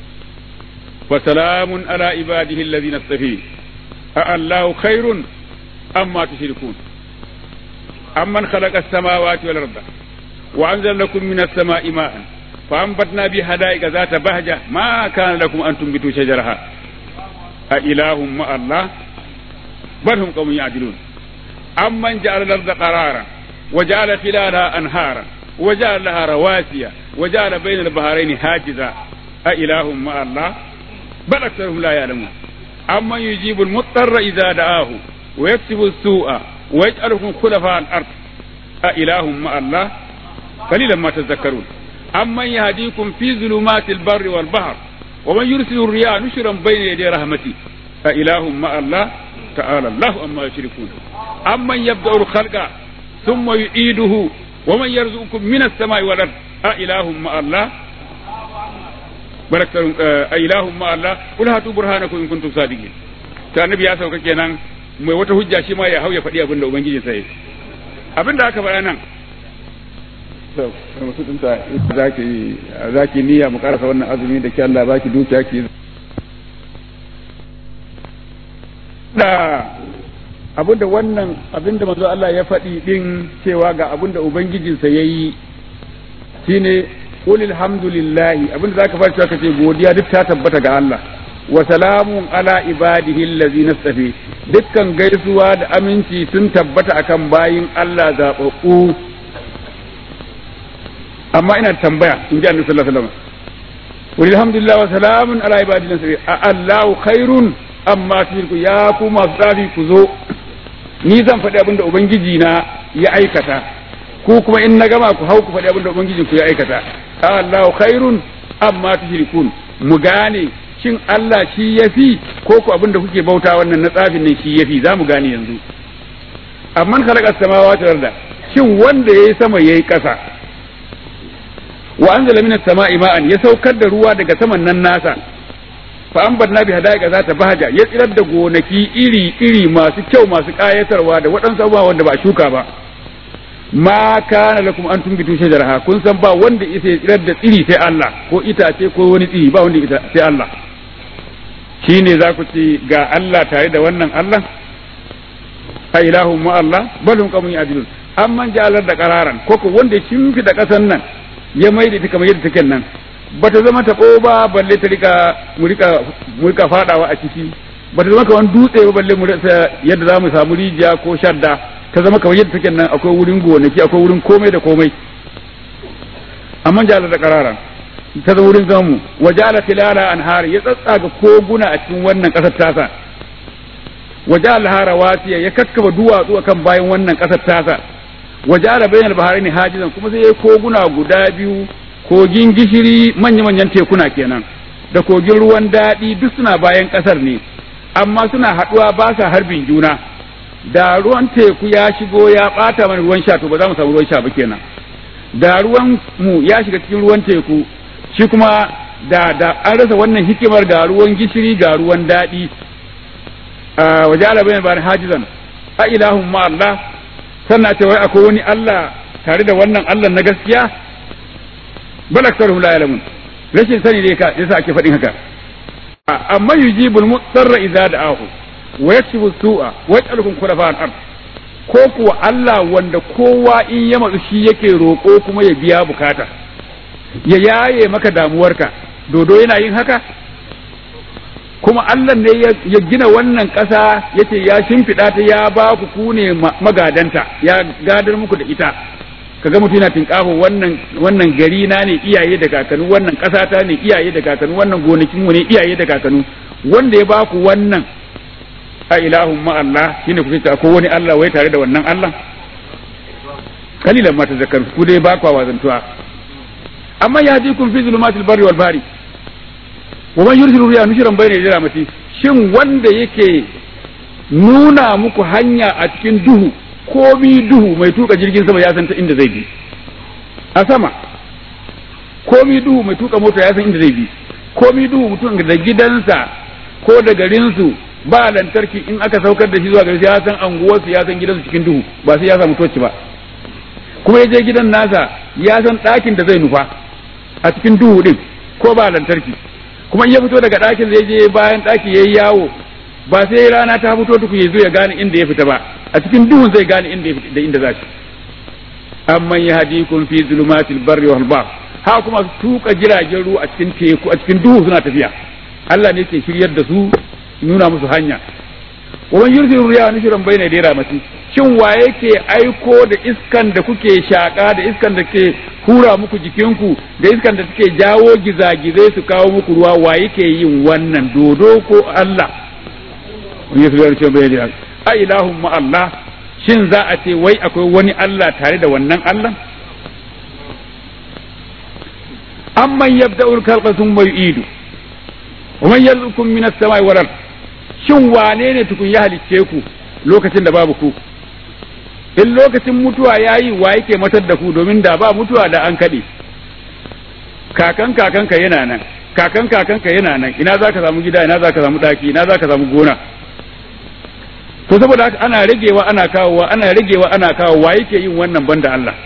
وسلام على عباده الذين اصطفى أالله خير أما تشركون أمن خلق السماوات والأرض وأنزل لكم من السماء ماء فأنبتنا به حدائق ذات بهجة ما كان لكم أن تنبتوا شجرها أإله مع الله بل هم قوم يعدلون أمن جعل الأرض قرارا وجعل خلالها أنهارا وجعل لها رواسي وجعل بين البحرين حاجزا أإله مع الله بل أكثرهم لا يعلمون أمن يجيب المضطر إذا دعاه ويكسب السوء ويجعلكم خلفاء الأرض أإله مع الله قليلا ما تذكرون أمن يهديكم في ظلمات البر والبحر ومن يرسل الرياح نشرا بين يدي رحمته أإله مع الله تعالى الله أما يشركون أمن يبدأ الخلق ثم يعيده ومن يرزقكم من السماء والأرض أإله مع الله baraktar ilahun ma Allah kul hatu burhanakum in kuntum sadiqin ta annabi ya sauka kenan mai wata hujja shi ma ya hau ya faɗi abin da ubangiji sai abin da aka faɗa nan to musu dinta zaki zaki niyya mu karasa wannan azumi da ke Allah baki dukiya ki da abinda wannan abinda manzo Allah ya faɗi din cewa ga abinda ubangijinsa yayi shine qul alhamdulillahi abinda zaka fara cewa kace godiya duk ta tabbata ga Allah wa salamun ala ibadihi allazina safi dukkan gaisuwa da aminci sun tabbata akan bayin Allah zababbu amma ina tambaya in ji annabi sallallahu alaihi wasallam qul alhamdulillah wa salamun ala ibadihi allazina safi a Allahu khairun amma shirku ya ku masu tsafi ku zo ni zan faɗi abinda ubangiji na ya aikata ku kuma in na gama ku hau ku faɗi abin da ubangijin ku ya aikata Allahu khairun amma tushrikun mu gane shin Allah shi yafi ko ku abin da kuke bauta wannan na tsafin nan shi yafi za mu gane yanzu amman khalaqa samawati wal arda shin wanda yayi sama yayi ƙasa wa anzala minas sama'i ma'an ya saukar da ruwa daga saman nan nasa fa ambatna bi hadaiqa zata bahaja ya tsirar da gonaki iri iri masu kyau masu kayatarwa da waɗansu abubuwa wanda ba a shuka ba ma kana lakum an tumbitu shajaraha kun san ba wanda isa ya tsirar da tsiri sai Allah ko itace ko wani tsiri ba wanda ita sai Allah shine za ku ce ga Allah tare da wannan Allah a ilahun ma Allah balun kamun ya'dilun amman ja'alar da qararan ko ko wanda shimfi da kasan nan ya maida ta kamar yadda take nan bata zama taɓo ba balle ta rika mu rika mu rika fadawa a ciki bata zama kamar dutse ba balle mu rasa yadda za mu samu rijiya ko shadda ta zama kamar yadda take nan akwai wurin gonaki akwai wurin komai da komai amma jala da karara ta zama wurin zamu wa jala tilala anhar ya tsatsaga koguna a cikin wannan kasar tasa wa jala hara wasiya ya kakkaba duwatsu akan bayan wannan kasar tasa wa jala bainal baharaini hajizan kuma sai ya koguna guda biyu kogin gishiri manya-manyan tekuna kenan da kogin ruwan daɗi duk suna bayan ƙasar ne amma suna haɗuwa ba sa harbin juna da ruwan teku ya shigo ya ɓata mana ruwan sha to ba za mu samu ruwan sha ba kenan da ruwan mu ya shiga cikin ruwan teku shi kuma da da an rasa wannan hikimar ga ruwan gishiri ga ruwan daɗi wa ja'ala bayan bayan hajizan a ilahun ma Allah sannan ce wai akwai wani Allah tare da wannan Allah na gaskiya bal aktharuhum la ya'lamun rashin sani ne ka yasa ake faɗin haka amma yujibul mutsarra idza da'ahu wa yakshifu su'a wa yaj'alukum khulafa al-ard ko kuwa Allah wanda kowa in ya matsu shi yake roƙo kuma ya biya bukata ya yaye maka damuwarka dodo yana yin haka kuma Allah ne ya gina wannan ƙasa yace ya shimfiɗa ta ya ba ku ku ne magadanta ya gadar muku da ita kaga mutum yana tinkafa wannan wannan gari na ne iyaye da kakanu wannan ƙasa ta ne iyaye da kakanu wannan gonakin mu ne iyaye da kakanu wanda ya baku wannan a ilahun ma Allah shine kuke ta ko wani Allah wai tare da wannan Allah kalilan ma tazakkar ku dai ba kwa wazantuwa amma ya ji kun fi zulumatil barri wal bari wa man yursilu riya nushran bayna yaday rahmati shin wanda yake nuna muku hanya a cikin duhu komi duhu mai tuka jirgin sama ya san ta inda zai bi a sama komi duhu mai tuka mota ya san inda zai bi komi duhu mutum da gidansa ko da garinsu ba lantarki in aka saukar da shi zuwa gari ya san anguwarsu ya san gidansu cikin duhu ba sai ya samu toci ba kuma ya je gidan nasa ya san ɗakin da zai nufa a cikin duhu din ko ba lantarki kuma in ya fito daga ɗakin zai je bayan ɗaki ya yi yawo ba sai rana ta fito tuku ya zo ya gane inda ya fita ba a cikin duhun zai gane inda ya fita da inda za shi amman ya hadikum fi zulumatil barri wal bahr ha kuma tuka jiragen ruwa a cikin teku a cikin duhu suna tafiya Allah ne ke shiryar da su nuna musu hanya wa man yursilu riyaha nushran bayna yaday rahmati shin wa yake aiko da iskan da kuke shaka da iskan da ke hura muku jikinku da iskan da suke jawo gizagizai su kawo muku ruwa wa yake yin wannan dodo ko Allah wani su gari cewa bai da a ilahun ma Allah shin za a ce wai akwai wani Allah tare da wannan Allah amman yabda'ul khalqa thumma yu'idu wa man yarzuqukum minas samai wal ard shin wane ne tukun ya halicce ku lokacin da babu ku in lokacin mutuwa yayi wa yake matar da ku domin da ba mutuwa da an kaɗe kakan kakanka yana nan kakan kakanka yana nan ina za ka samu gida ina za ka samu ɗaki ina za ka samu gona to saboda haka ana ragewa ana kawowa ana ragewa ana kawowa yake yin wannan banda Allah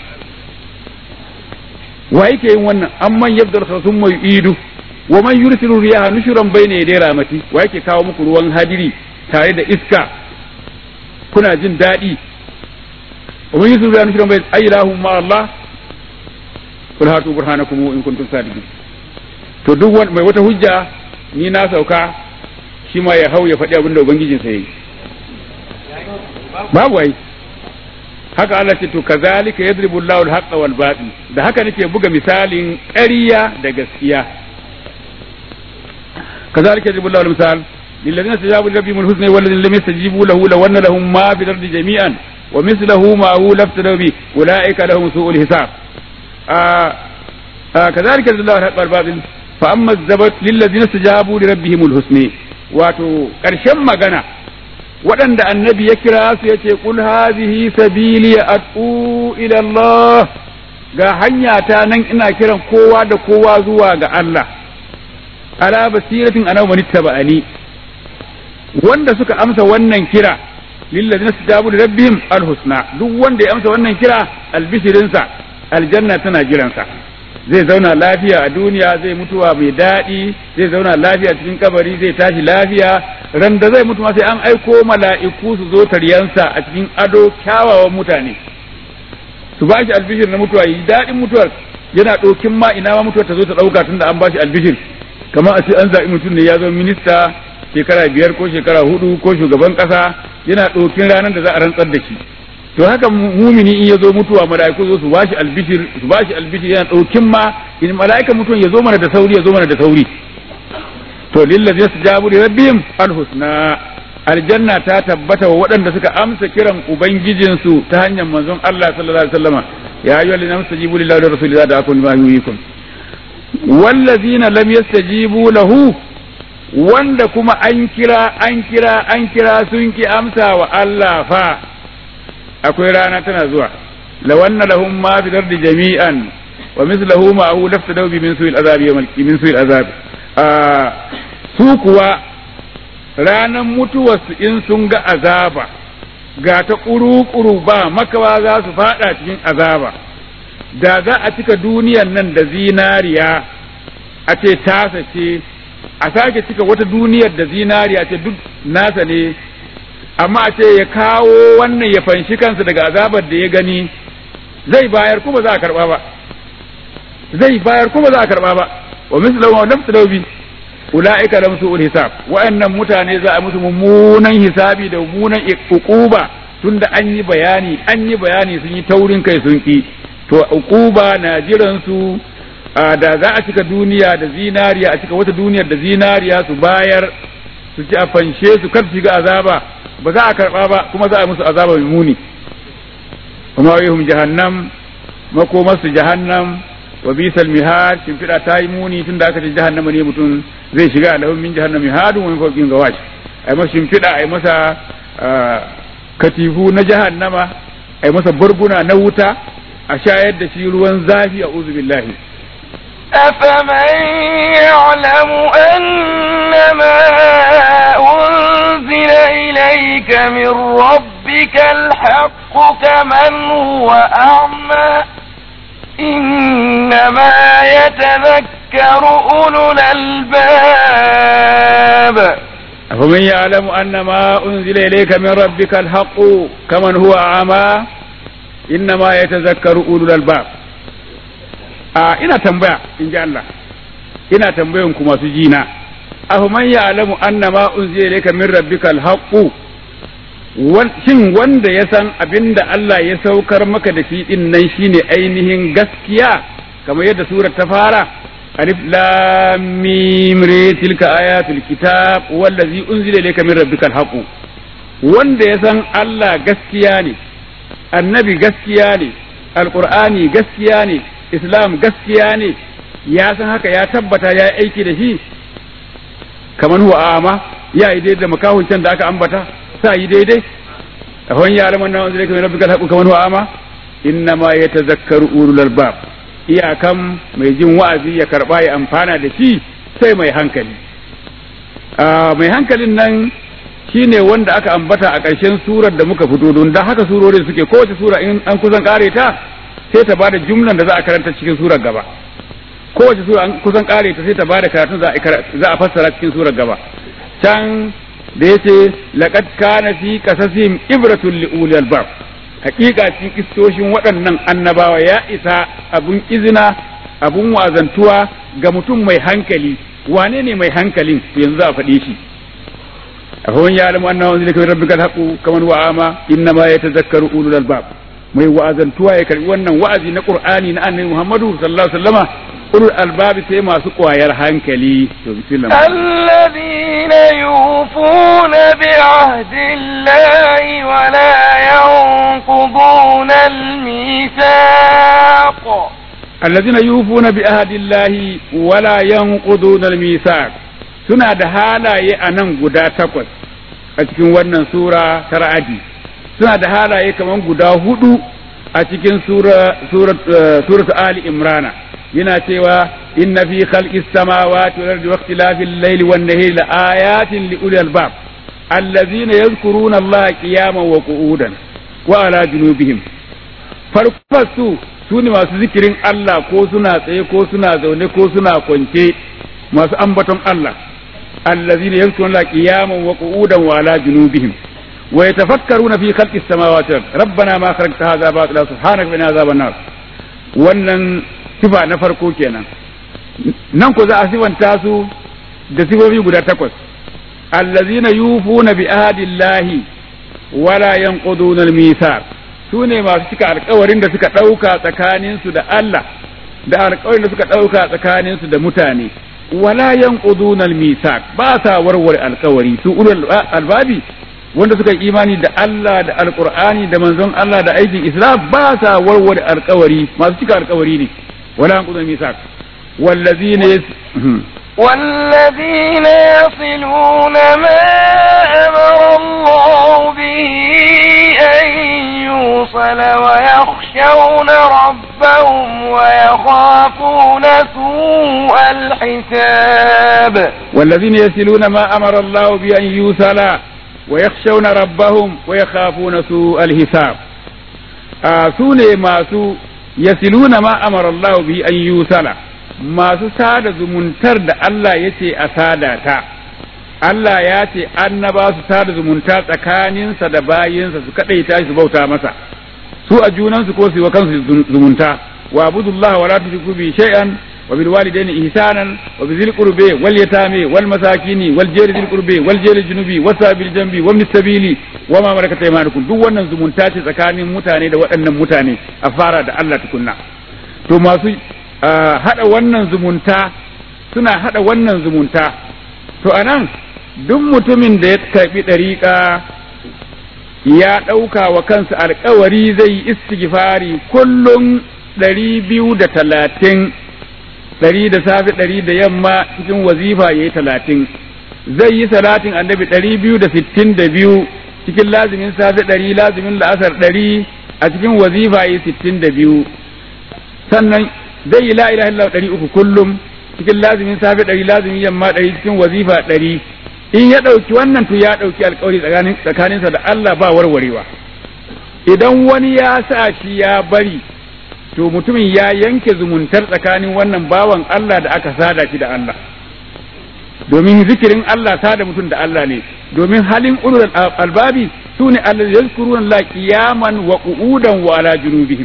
wa yake yin wannan amman yabdal khasum mai idu wa man yursilu riyaha nushran bayna yaday ramati wa yake kawo muku ruwan hadiri tare da iska kuna jin daɗi wa man yursilu riyaha nushran bayna ayyahu ma Allah kul hatu burhanakum in kuntum sadiqin to duk mai wata hujja ni na sauka shi ma ya hau ya faɗi abin da ubangijinsa yayi babu ai haka Allah ce to kazalika yadribu Allahu al-haqqa wal batil da haka nake buga misalin ƙarya da gaskiya kazalika yadribu Allahu al-misal lilladheena istajabu li rabbihim al-husna wal ladheena lam yastajibu lahu law anna lahum ma fi al-ardi jami'an wa mislahu ma hu laftadaw bi ulaika lahum su'ul hisab كذلك الله الحق الباطل فأما الزبط للذين استجابوا لربهم الحسنى wato ƙarshen magana waɗanda annabi ya kira su ya ce kul hazihi sabili ad'u ila Allah ga hanya ta nan ina kiran kowa da kowa zuwa ga Allah ala basiratin ana wani taba'ani wanda suka amsa wannan kira lillazina stajabu rabbihim alhusna duk wanda ya amsa wannan kira albishirinsa aljanna tana jiransa zai zauna lafiya a duniya zai mutuwa mai daɗi zai zauna lafiya cikin kabari zai tashi lafiya ran da zai mutu ma sai an aiko mala'iku su zo taryansa a cikin ado kyawawan mutane su ba shi albishir na mutuwa yi daɗin mutuwar yana ɗokin ma ina ma mutuwar ta zo ta ɗauka tunda an ba shi albishir kamar a ce an zaɓi mutum ne ya zama minista shekara biyar ko shekara hudu ko shugaban ƙasa yana ɗokin ranar da za a rantsar da shi to haka mumini in ya zo mutuwa mala'iku zo su bashi albishir su bashi albishir yana ɗaukin ma in mala'ika mutuwan ya zo mana da sauri ya zo mana da sauri to lillazi yastajabu li rabbihim alhusna aljanna ta tabbata wa waɗanda suka amsa kiran ubangijinsu ta hanyar manzon Allah sallallahu alaihi wasallama ya ayyuhal ladina istajibu lillahi wa rasulihi da akun ma yuyikum wallazina lam yastajibu lahu wanda kuma an kira an kira an kira sun ki amsa wa Allah fa akwai rana tana zuwa lawanna lahum ma fi dardi jami'an wa mislahu ma hu laftadaw bi min su'il azabi yawm min su'il azab su kuwa ranan mutuwarsu in sun ga azaba ga ta kuru-kuru ba makawa za su fada cikin azaba da za a cika duniyan nan da zinariya a ce tasa ce a sake cika wata duniyar da zinariya ce duk nasa ne amma a ce ya kawo wannan ya fanshi kansa daga azabar da ya gani zai bayar kuma za a karba ba zai bayar kuma za a karba ba wa mislahu wa nafsu bi ulaika lam su'ul hisab wa'annan mutane za a musu mummunan hisabi da mummunan uquba tunda an yi bayani an yi bayani sun yi taurin kai sun ki to uquba na jiran su da za a cika duniya da zinariya a cika wata duniyar da zinariya su bayar su ci a fanshe su kar shiga azaba ba za a karba ba kuma za a musu azaba mai muni kuma yahum jahannam makomarsu jahannam wa bisal mihad shimfiɗa ta yi muni tunda aka ce jahannama ne mutum zai shiga lahum min jahannam mihadun wa min fawqin gawash ai masa shimfiɗa ai masa katifu na jahannama ai masa burguna na wuta a shayar da shi ruwan zafi a uzu billahi أفمن يعلم أنما أنزل إليك من ربك الحق كمن هو أعمى إنما يتذكر أولو الألباب أفمن يعلم أن ما أنزل إليك من ربك الحق كمن هو أعمى إنما يتذكر أولو الألباب a ina tambaya in ji Allah ina tambayan ku masu jina afaman ya'lamu anna ma unzila ilayka min rabbikal haqqu shin wanda ya san abinda Allah ya saukar maka da shi din nan shine ainihin gaskiya kamar yadda surar ta fara alif lam mim re tilka ayatul kitab wallazi unzila ilayka min rabbikal haqqu wanda ya san Allah gaskiya ne annabi gaskiya ne alqur'ani gaskiya ne islam gaskiya ne ya san haka ya tabbata ya aiki da shi kamar huwa ama ya yi daidai da makahun can da aka ambata sa yi daidai a wani ya alaman na wanzu kamar rabbika alhaqu kamar huwa ama inna ma yatazakkaru ulul albab iyakan mai jin wa'azi ya karba ya amfana da shi sai mai hankali mai hankalin nan shine wanda aka ambata a ƙarshen surar da muka fito don da haka surorin suke kowace sura in an kusan kare ta sai ta bada jumlan da za a karanta cikin surar gaba kowace sura an kusan kare ta sai ta bada karatun za a fassara cikin surar gaba can da yace laqad kana fi qasasihim ibratun li ulil albab hakika cikin kistoshin waɗannan annabawa ya isa abun izina abun wazantuwa ga mutum mai hankali wane ne mai hankalin yanzu za a faɗe shi أفمن يعلم أنه أنزل من ربك الحق كمن هو أعمى إنما يتذكر أولو الألباب mai wa'azantuwa ya karbi wannan wa'azi na Qur'ani na Annabi Muhammadu sallallahu alaihi wasallama ulul albab sai masu kwayar hankali to bismillah الذين يوفون بعهد الله ولا الميثاق الذين يوفون بعهد الله ولا ينقضون الميثاق suna da halaye a nan guda takwas a cikin wannan sura ta ra'adi suna da halaye kamar guda hudu a cikin suratu ali imrana yana cewa inna fi khalqis samawati wal ardi wa ikhtilafil layli wan nahari la ayatin li ulil albab allazina yadhkuruna allaha qiyaman wa qu'udan wa ala junubihim farko su su ne masu zikirin Allah ko suna tsaye ko suna zaune ko suna kwance masu ambaton Allah allazina yadhkuruna allaha qiyaman wa qu'udan wa ala junubihim ويتفكرون في خلق السماوات والارض ربنا ما خلقت هذا باطلا سبحانك وقنا عذاب النار wannan sifa na farko kenan nan ko za a sifanta su da sifofi guda takwas allazina yufuna bi ahdillahi wala yanquduna al-mithaq sune masu cika alkawarin da suka dauka tsakanin su da Allah da alkawarin da suka dauka tsakanin su da mutane wala yanquduna al-mithaq ba sa warware alkawari su ulul albabi wanda suka yi imani da Allah da alkur'ani da manzon Allah da aikin islam ba sa warware alkawari masu cika alkawari ne wala an kudin misak wallazina yas والذين يصلون ما أمر الله به أن يوصل ويخشون ربهم ويخافون سوء الحساب والذين يصلون ما أمر الله بأن يوصل ويخشون ربهم ويخافون سوء الحساب آه سوني ماسو يصلون ما أمر الله به أن يوصل masu sada zumuntar da Allah ya ce a sada ta Allah ya ce annaba su sada zumunta tsakaninsa da bayinsa su kaɗaita su bauta masa su a junansu ko su yi wa kansu zumunta wa abudullah wa la tushriku bi shay'an وبالوالدين إحسانا وبذي القربى واليتامى والمساكين والجير ذي القربى والجير الجنوبي والسابل الجنبي وابن السبيل وما ملكت أيمانكم duk wannan zumunta ce tsakanin mutane da waɗannan mutane a fara da Allah tukunna to masu hada wannan zumunta suna hada wannan zumunta to anan duk mutumin da ya karbi ɗariƙa ya ɗauka wa kansa alkawari zai yi istighfari kullum ɗari biyu da talatin ɗari da safe ɗari da yamma cikin wazifa ya yi talatin zai yi salatin annabi ɗari biyu da sittin da biyu cikin lazimin safe ɗari lazimin la'asar ɗari a cikin wazifa ya yi sittin da biyu sannan zai yi la'ila illallah ɗari uku kullum cikin lazimin safe ɗari lazimin yamma ɗari cikin wazifa ɗari in ya ɗauki wannan to ya ɗauki alkawari tsakaninsa da Allah ba warwarewa idan wani ya sa shi ya bari to mutumin ya yanke zumuntar tsakanin wannan bawan Allah da aka sada shi da Allah domin zikirin Allah sada mutum da Allah ne domin halin ulul albabi su ne Allah yazkuruna la qiyaman wa qu'udan wa ala junubihim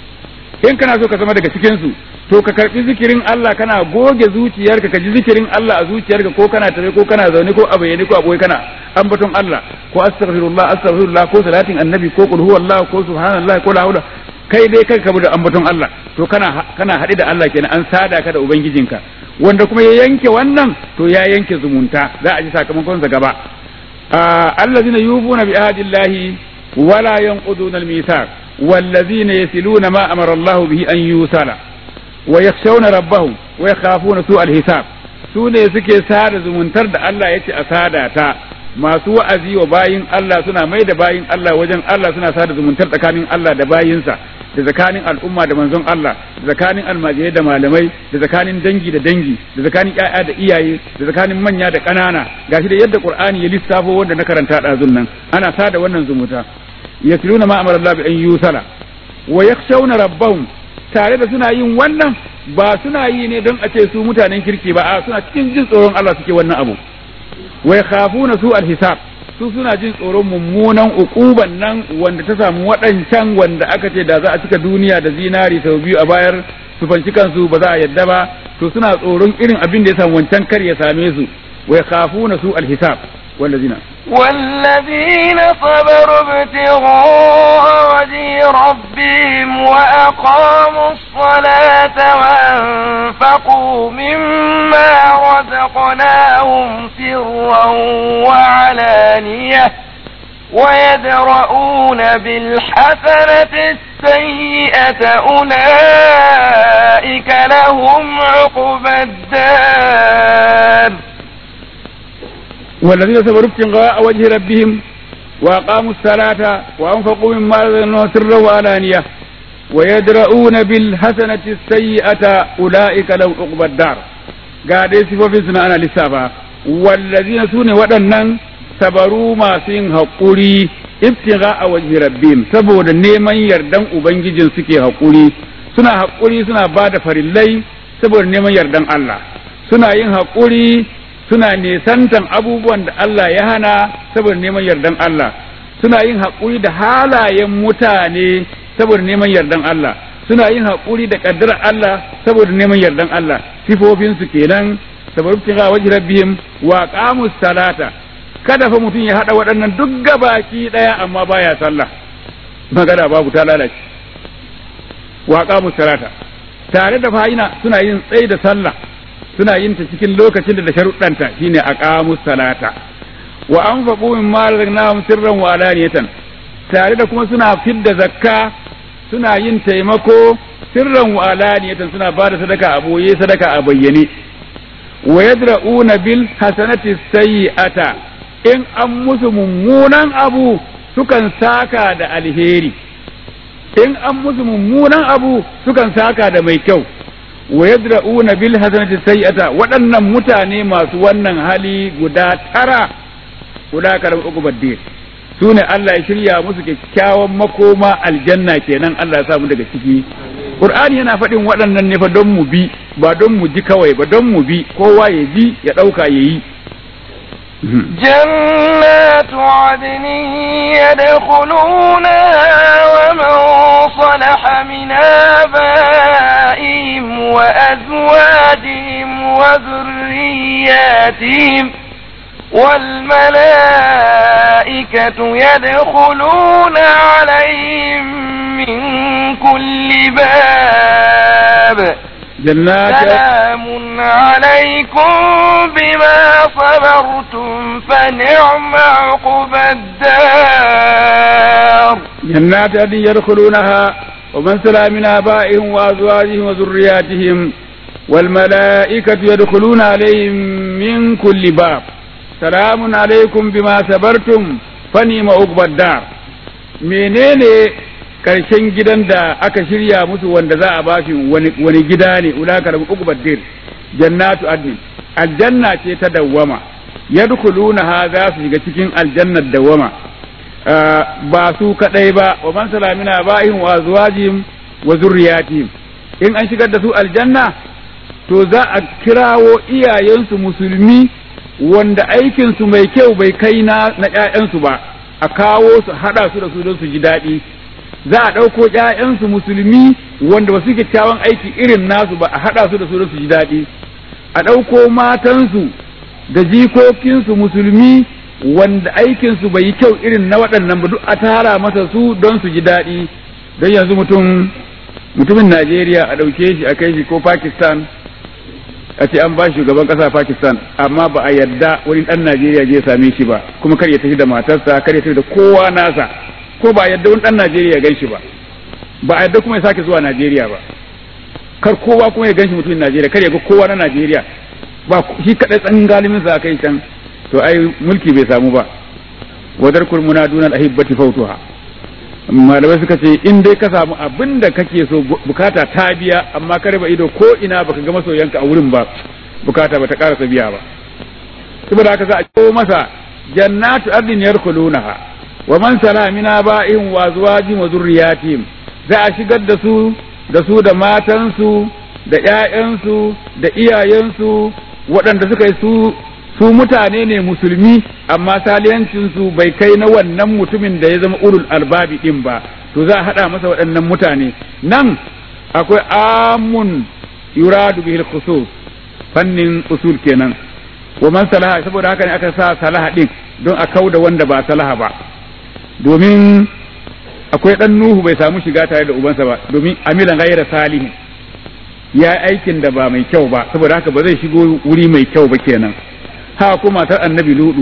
in kana so ka zama daga cikin su to ka karbi zikirin Allah kana goge zuciyarka ka ji zikirin Allah a zuciyarka ko kana tare ko kana zaune ko a bayyane ko a boye kana ambaton Allah ko astaghfirullah astaghfirullah ko salatin annabi ko qul huwallahu ko subhanallah ko la haula kai dai kai ka da ambaton Allah to kana kana haɗe da Allah kenan an sada ka da ubangijinka wanda kuma ya yanke wannan to ya yanke zumunta za a ji sakamakon sa gaba allazina yufuna bi ahdillahi wala yanquduna al-mithaq wallazina yasiluna ma amara Allah bihi an yusala wa yakhshawna rabbahum wa yakhafuna su al-hisab su ne suke sada zumuntar da Allah yace a sada ta masu wa'azi wa bayin Allah suna mai da bayin Allah wajen Allah suna sada zumuntar tsakanin Allah da bayinsa da tsakanin al'umma da manzon Allah da tsakanin almajirai da malamai da tsakanin dangi da dangi da tsakanin ƴaƴa da iyaye da tsakanin manya da ƙanana gashi da yadda Qur'ani ya lissafo wanda na karanta ɗazun nan ana sada wannan zumunta yasluna ma amara Allah bi an yusala wa yakhshawna rabbahum tare da suna yin wannan ba suna yi ne don a ce su mutanen kirki ba a suna cikin jin tsoron Allah suke wannan abu wai khafuna su alhisab su suna jin tsoron mummunan ukuban nan wanda ta samu waɗancan wanda aka ce da za a cika duniya da zinari sau biyu a bayar su fanci kansu ba za a yadda ba to suna tsoron irin abin da ya samu wancan kar ya same su wai khafuna su alhisab wallazina والذين صبروا ابتغاء وجه ربهم وأقاموا الصلاة وأنفقوا مما رزقناهم سرا وعلانية ويدرؤون بالحسنة السيئة أولئك لهم عقبى الدار والذين صبروا ابتغاء وجه ربهم وأقاموا الصلاة وأنفقوا مما رزقناهم سرا وعلانية ويدرؤون بالحسنة السيئة أولئك لهم عقبى الدار قاعد يصفوا سنة أنا لسافة والذين سوني ودنن sabaru masu yin haƙuri ibtiga a waje rabbim saboda neman yardan ubangijin suke haƙuri suna haƙuri suna ba da farillai saboda neman yardan Allah suna yin haƙuri suna nesantan abubuwan da Allah ya hana saboda neman yardan Allah suna yin haƙuri da halayen mutane saboda neman yardan Allah suna yin haƙuri da ƙaddarar Allah saboda neman yardan Allah sifofinsu kenan saboda ibtiga waje rabbihim wa qamus salata kada fa mutum ya haɗa waɗannan duk gabaki ɗaya amma baya sallah magana babu ta lalace wa qamu salata tare da fa'ina suna yin tsayi da sallah suna yin ta cikin lokacin da da sharuɗanta shine aqamu salata wa anfaqu mimma razaqnahum sirran wa alaniyatan tare da kuma suna fidda zakka suna yin taimako sirran wa alaniyatan suna bada sadaka a boye sadaka a bayyane wa yadra'una bil hasanati sayyi'ata in an musu mummunan abu sukan saka da alheri in an musu mummunan abu sukan saka da mai kyau wa yadra'una bil hasanati sayyi'ata waɗannan mutane masu wannan hali guda tara guda karam uku badde su ne Allah ya shirya musu kyakkyawan makoma aljanna kenan Allah ya samu daga ciki Qur'ani yana faɗin waɗannan ne fa don mu bi ba don mu ji kawai ba don mu bi kowa ya ji ya ɗauka ya yi جنات عدن يدخلونها ومن صلح من آبائهم وأزواجهم وذرياتهم والملائكة يدخلون عليهم من كل باب جنات سلام عليكم بما صبرتم فنعم عقبى الدار جنات عدن يدخلونها ومن سلا من آبائهم وأزواجهم وذرياتهم والملائكة يدخلون عليهم من كل باب سلام عليكم بما صبرتم فنعم عقبى الدار menene karshen gidan da aka shirya musu wanda za a ba shi wani gida ne ulaka da uku baddir jannatu adnin aljanna ce ta dawwama yadkhulunaha za su shiga cikin aljannar dawwama ba su kadai ba wa man salamina ba'ihim wa azwajihim wa zurriyatihim in an shigar da su aljanna to za a kirawo iyayensu musulmi wanda aikinsu mai kyau bai kai na na ƴaƴansu ba a kawo su hada su da su don su ji daɗi za a ɗauko ƴaƴansu musulmi wanda ba su kyakkyawan aiki irin nasu ba a haɗa su da su don su ji daɗi a ɗauko matansu da jikokinsu musulmi wanda aikinsu bai yi kyau irin na waɗannan ba duk a tara masa su don su ji daɗi don yanzu mutum mutumin Najeriya a ɗauke shi a kai shi ko Pakistan a ce an ba shugaban ƙasa Pakistan amma ba a yarda wani ɗan Najeriya je same shi ba kuma kar ya tafi da matarsa kar ya tafi da kowa nasa ko ba yadda wani dan Najeriya ya ganshi ba ba a yadda kuma ya sake zuwa Najeriya ba kar kowa kuma ya ganshi mutumin Najeriya kar ya ga kowa na Najeriya ba shi kadai tsan galimin sa kai can to ai mulki bai samu ba wadar kurmuna dunal ahibbati fautuha malamai suka ce in dai ka samu abin da kake so bukata ta biya amma ka raba ido ko ina baka ga masoyanka a wurin ba bukata ba ta karasa biya ba saboda haka za a ko masa jannatu ardin yarkulunaha wa man sala min aba'ihim wa azwajihim wa zurriyatihim za a shigar da su da su da matansu da ƴaƴansu da iyayensu waɗanda suka yi su su mutane ne musulmi amma saliyancinsu bai kai na wannan mutumin da ya zama ulul albabi din ba to za a haɗa masa waɗannan mutane nan akwai amun yuradu bihil khusus fannin usul kenan wa man salaha saboda haka ne aka sa salaha din don a kauda wanda ba salaha ba domin akwai dan nuhu bai samu shiga tare da ubansa ba domin amilan gaira salihin ya aikin da ba mai kyau ba saboda haka ba zai shigo wuri mai kyau ba kenan ha kuma matar annabi ludu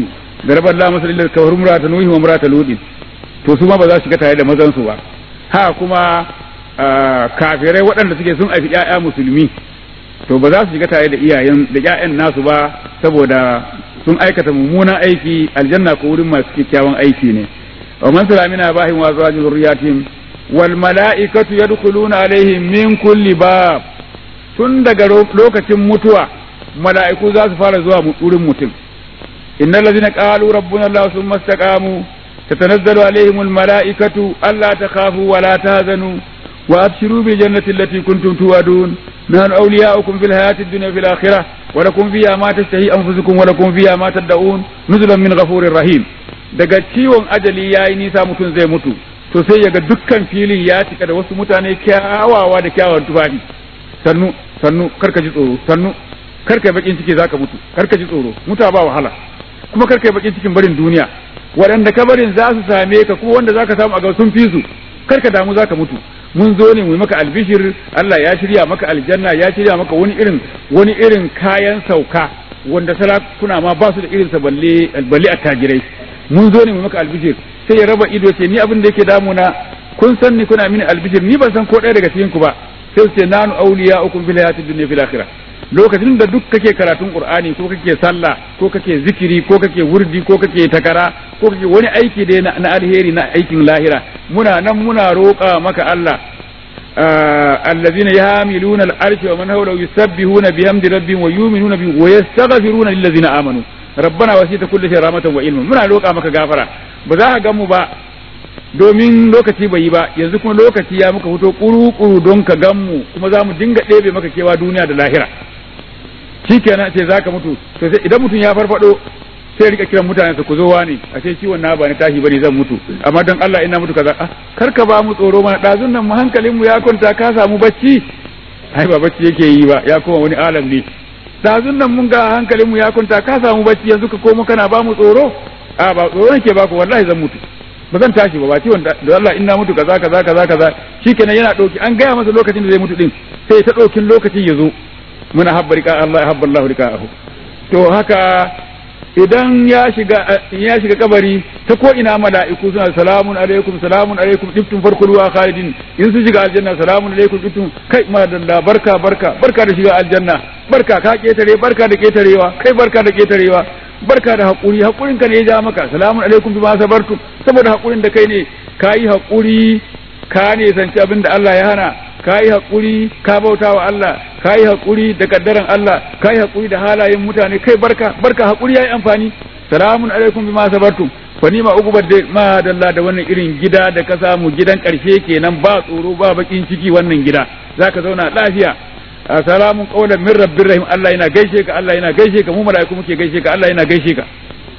garaba Allah masalil da kawar murata nuhi wa murata ludin to su ma ba za su shiga tare da mazan su ba ha kuma kafirai waɗanda suke sun aifi ƴaƴa musulmi to ba za su shiga tare da iyayen da ƴaƴan nasu ba saboda sun aikata mummunan aiki aljanna ko wurin masu kyakkyawan aiki ne wa man salamina bahin wa zawajin zurriyatin wal mala'ikatu yadkhuluna alaihim min kulli bab tun daga lokacin mutuwa mala'iku za su fara zuwa wurin mutum innal ladina qalu rabbuna allah thumma istaqamu tatanazzalu alaihim al mala'ikatu alla takhafu wa la tahzanu wa abshiru bil jannati allati kuntum tu'adun nahnu awliya'ukum fil hayati ad-dunya fil akhirah wa lakum fiha ma tashtahi anfusukum wa lakum fiha ma tad'un nuzulan min ghafurir rahim daga ciwon ajali yayi nisa mutum zai mutu to sai yaga dukkan filin ya cika da wasu mutane kyawawa da kyawawan tufafi sannu sannu karka ji tsoro sannu karka yi bakin ciki zaka mutu karka ji tsoro muta ba wahala kuma karka yi bakin cikin barin duniya waɗanda ka barin za su same ka kuma wanda zaka samu a ga sun fi su karka damu zaka mutu mun zo ne mu maka albishir Allah ya shirya maka aljanna ya shirya maka wani irin wani irin kayan sauka wanda sarakuna ma ba su da irin sa balle balle attajirai mun zo ne mu maka albishir sai ya raba ido ce ni abin da yake damuna kun san ni kuna mini albishir ni ban san ko ɗaya daga cikin ku ba sai su ce nanu awliya'ukum fil hayatid dunya fil akhirah lokacin da duk kake karatun qur'ani ko kake sallah ko kake zikiri ko kake wurdi ko kake takara ko kake wani aiki da na alheri na aikin lahira muna nan muna roƙa maka Allah الذين يحملون العرش ومن حوله يسبحون بحمد ربهم ويؤمنون به ويستغفرون للذين آمنوا ربنا وسيت كل شيء رحمة وعلما muna roƙa maka gafara ba za ka ga mu ba domin lokaci bai yi ba yanzu kuma lokaci ya muka fito kuru-kuru don ka gan mu kuma za mu dinga ɗebe maka kewa duniya da lahira shikenan ce za ka mutu to sai idan mutum ya farfado sai rika kiran mutane su ku zo wani a ce ciwon na ba ni tashi bane zan mutu amma don Allah ina mutu kaza ah kar ka ba mu tsoro mana dazun nan mu hankalin mu ya kwanta ka samu bacci ai ba bacci yake yi ba ya koma wani alam ne dazun nan mun ga hankalin mu ya kwanta ka samu bacci yanzu ka koma kana ba mu tsoro a ba tsoro nake ba ku wallahi zan mutu ba zan tashi ba ba ciwon da Allah ina mutu kaza kaza kaza kaza shikenan yana dauki an gaya masa lokacin da zai mutu din sai ta daukin lokacin ya zo muna habba rika Allah ya habba Allah rika'ahu to haka idan ya shiga ya shiga kabari ta ko ina mala'iku suna salamun alaikum salamun alaikum dibtum farkul wa khalidin in su shiga aljanna salamun alaikum dibtum kai madalla barka barka barka da shiga aljanna barka ka ketare barka da ketarewa kai barka da ketarewa barka da hakuri hakurin ka ne ya ja maka salamun alaikum bima sabartum saboda hakurin da kai ne kayi hakuri ka ne sanci abin da Allah ya hana ka yi haƙuri ka bauta wa Allah ka yi haƙuri da kaddaran Allah ka yi haƙuri da halayen mutane kai barka barka haƙuri ya yi amfani salamun alaikum bima sabartum fa ni ma ugubar da ma dalla da wannan irin gida da ka samu gidan ƙarshe kenan ba tsoro ba bakin ciki wannan gida zaka zauna lafiya salamun qawlan min rabbir rahim Allah yana gaishe ka Allah yana gaishe ka mu mala'iku muke gaishe ka Allah yana gaishe ka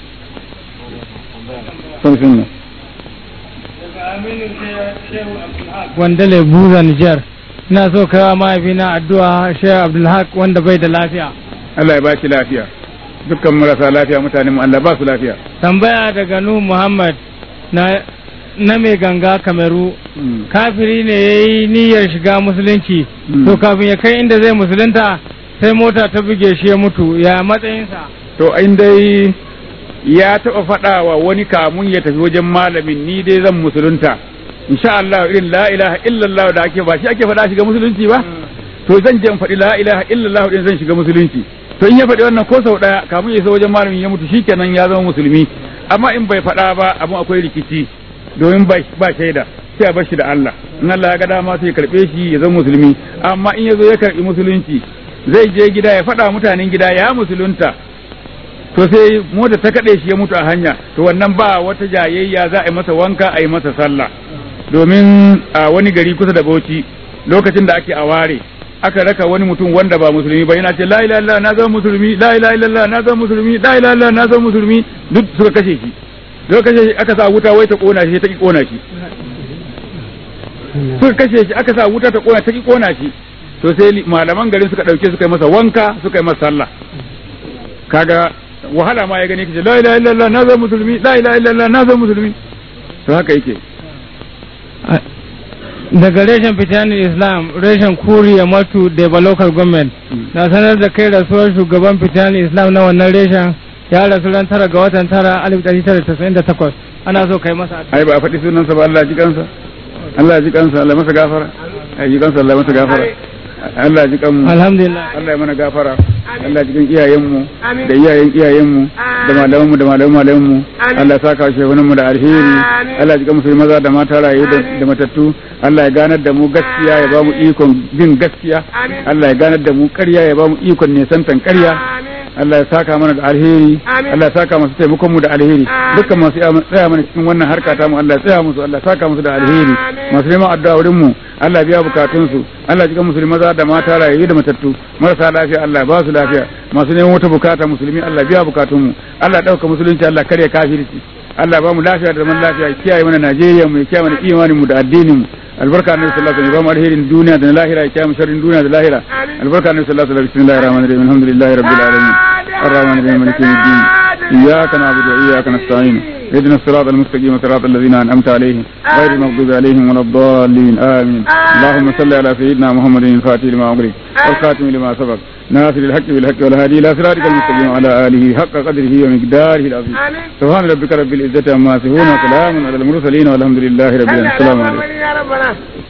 wanda buza Nijar ina so kawo mahaifina addu'a Sheikh Abdulhaq wanda bai da lafiya Allah ya ba shi lafiya dukkan marasa lafiya mutane mu Allah ba su lafiya tambaya daga Nuhu Muhammad na na mai ganga kameru kafiri ne ya yi niyyar shiga musulunci to kafin ya kai inda zai musulunta sai mota ta buge shi ya mutu ya matsayinsa to in dai ya taɓa faɗa wa wani kamun ya tafi wajen malamin ni dai zan musulunta insha Allah irin la ilaha illallah da ake ba shi ake faɗa shiga musulunci ba to zan je in faɗi la ilaha illallah din zan shiga musulunci to in ya faɗi wannan ko sau ɗaya kamun ya isa wajen malamin ya mutu shikenan ya zama musulmi amma in bai faɗa ba abun akwai rikici domin ba shaida sai a bar shi da Allah in Allah ya ga dama sai ya karɓe shi ya zama musulmi amma in ya zo ya karɓi musulunci zai je gida ya faɗa mutanen gida ya musulunta to sai mota ta kaɗe shi ya mutu a hanya to wannan ba wata jayayya za a yi masa wanka a yi masa sallah domin a wani gari kusa da Bauchi lokacin da ake a ware aka raka wani mutum wanda ba musulmi ba yana ce la ilaha illallah na zama musulmi la ilaha illallah na zama musulmi la ilaha illallah na zama musulmi duk suka kashe shi suka kashe shi aka sa wuta wai ta kona shi ta ki kona shi suka kashe shi aka sa wuta ta kona ta ki kona shi to sai malaman garin suka dauke suka yi masa wanka suka yi masa sallah kaga wahala ma ya gani kace la ilaha illallah na zama musulmi la ilaha illallah na zama musulmi to haka yake daga reshen fitanin islam reshen kuriya matu da ba local government na sanar da kai rasuwar shugaban fitanin islam na wannan reshen ya rasu ran tara ga watan tara alif ɗari tara tasa'in da takwas ana so kai masa addu'a ai ba a faɗi sunansa ba Allah ji kansa Allah ji kansa Allah masa gafara ai ji kansa Allah masa gafara Allah ji kanmu alhamdulillah Allah ya mana gafara Allah ji kan iyayenmu da iyayen iyayenmu da malamanmu da malaman malamanmu Allah ya saka shehunan mu da alheri Allah ji kan musulmi maza da mata rayu da da matattu Allah ya ganar da mu gaskiya ya ba mu ikon bin gaskiya Allah ya ganar da mu ƙarya ya ba mu ikon nesantan ƙarya Allah ya saka mana da alheri Allah ya saka masu taimakon mu da alheri dukkan masu tsaya mana cikin wannan harka ta mu Allah ya tsaya musu Allah ya saka musu da alheri masu neman addu'a wurin mu Allah ya biya bukatun su Allah ya jikan musulmi maza da mata rayu da matattu marasa lafiya Allah ya ba su lafiya masu neman wata bukata musulmi Allah ya biya bukatun mu Allah ya dauka musulunci Allah ya karya kafirci Allah ba mu lafiya da zaman lafiya ya kiyaye mana Najeriya mu ya kiyaye mana imanin mu da addinin mu albarka annabi sallallahu alaihi wasallam ya ba mu alherin duniya da na lahira ya kiyaye mu sharrin duniya da lahira albarka annabi sallallahu alaihi wasallam bismillahir rahmanir rahim alhamdulillahi rabbil alamin الرحمن الرحيم مالك يوم الدين إياك نعبد وإياك نستعين اهدنا الصراط المستقيم صراط الذين أنعمت عليهم غير المغضوب عليهم ولا الضالين آمين اللهم صل على سيدنا محمد الفاتح لما أغلق والخاتم لما سبق ناصر الحق بالحق والهادي إلى صراطك المستقيم وعلى آله حق قدره ومقداره العظيم سبحان ربك رب العزة عما يصفون وسلام على المرسلين والحمد لله رب العالمين السلام عليكم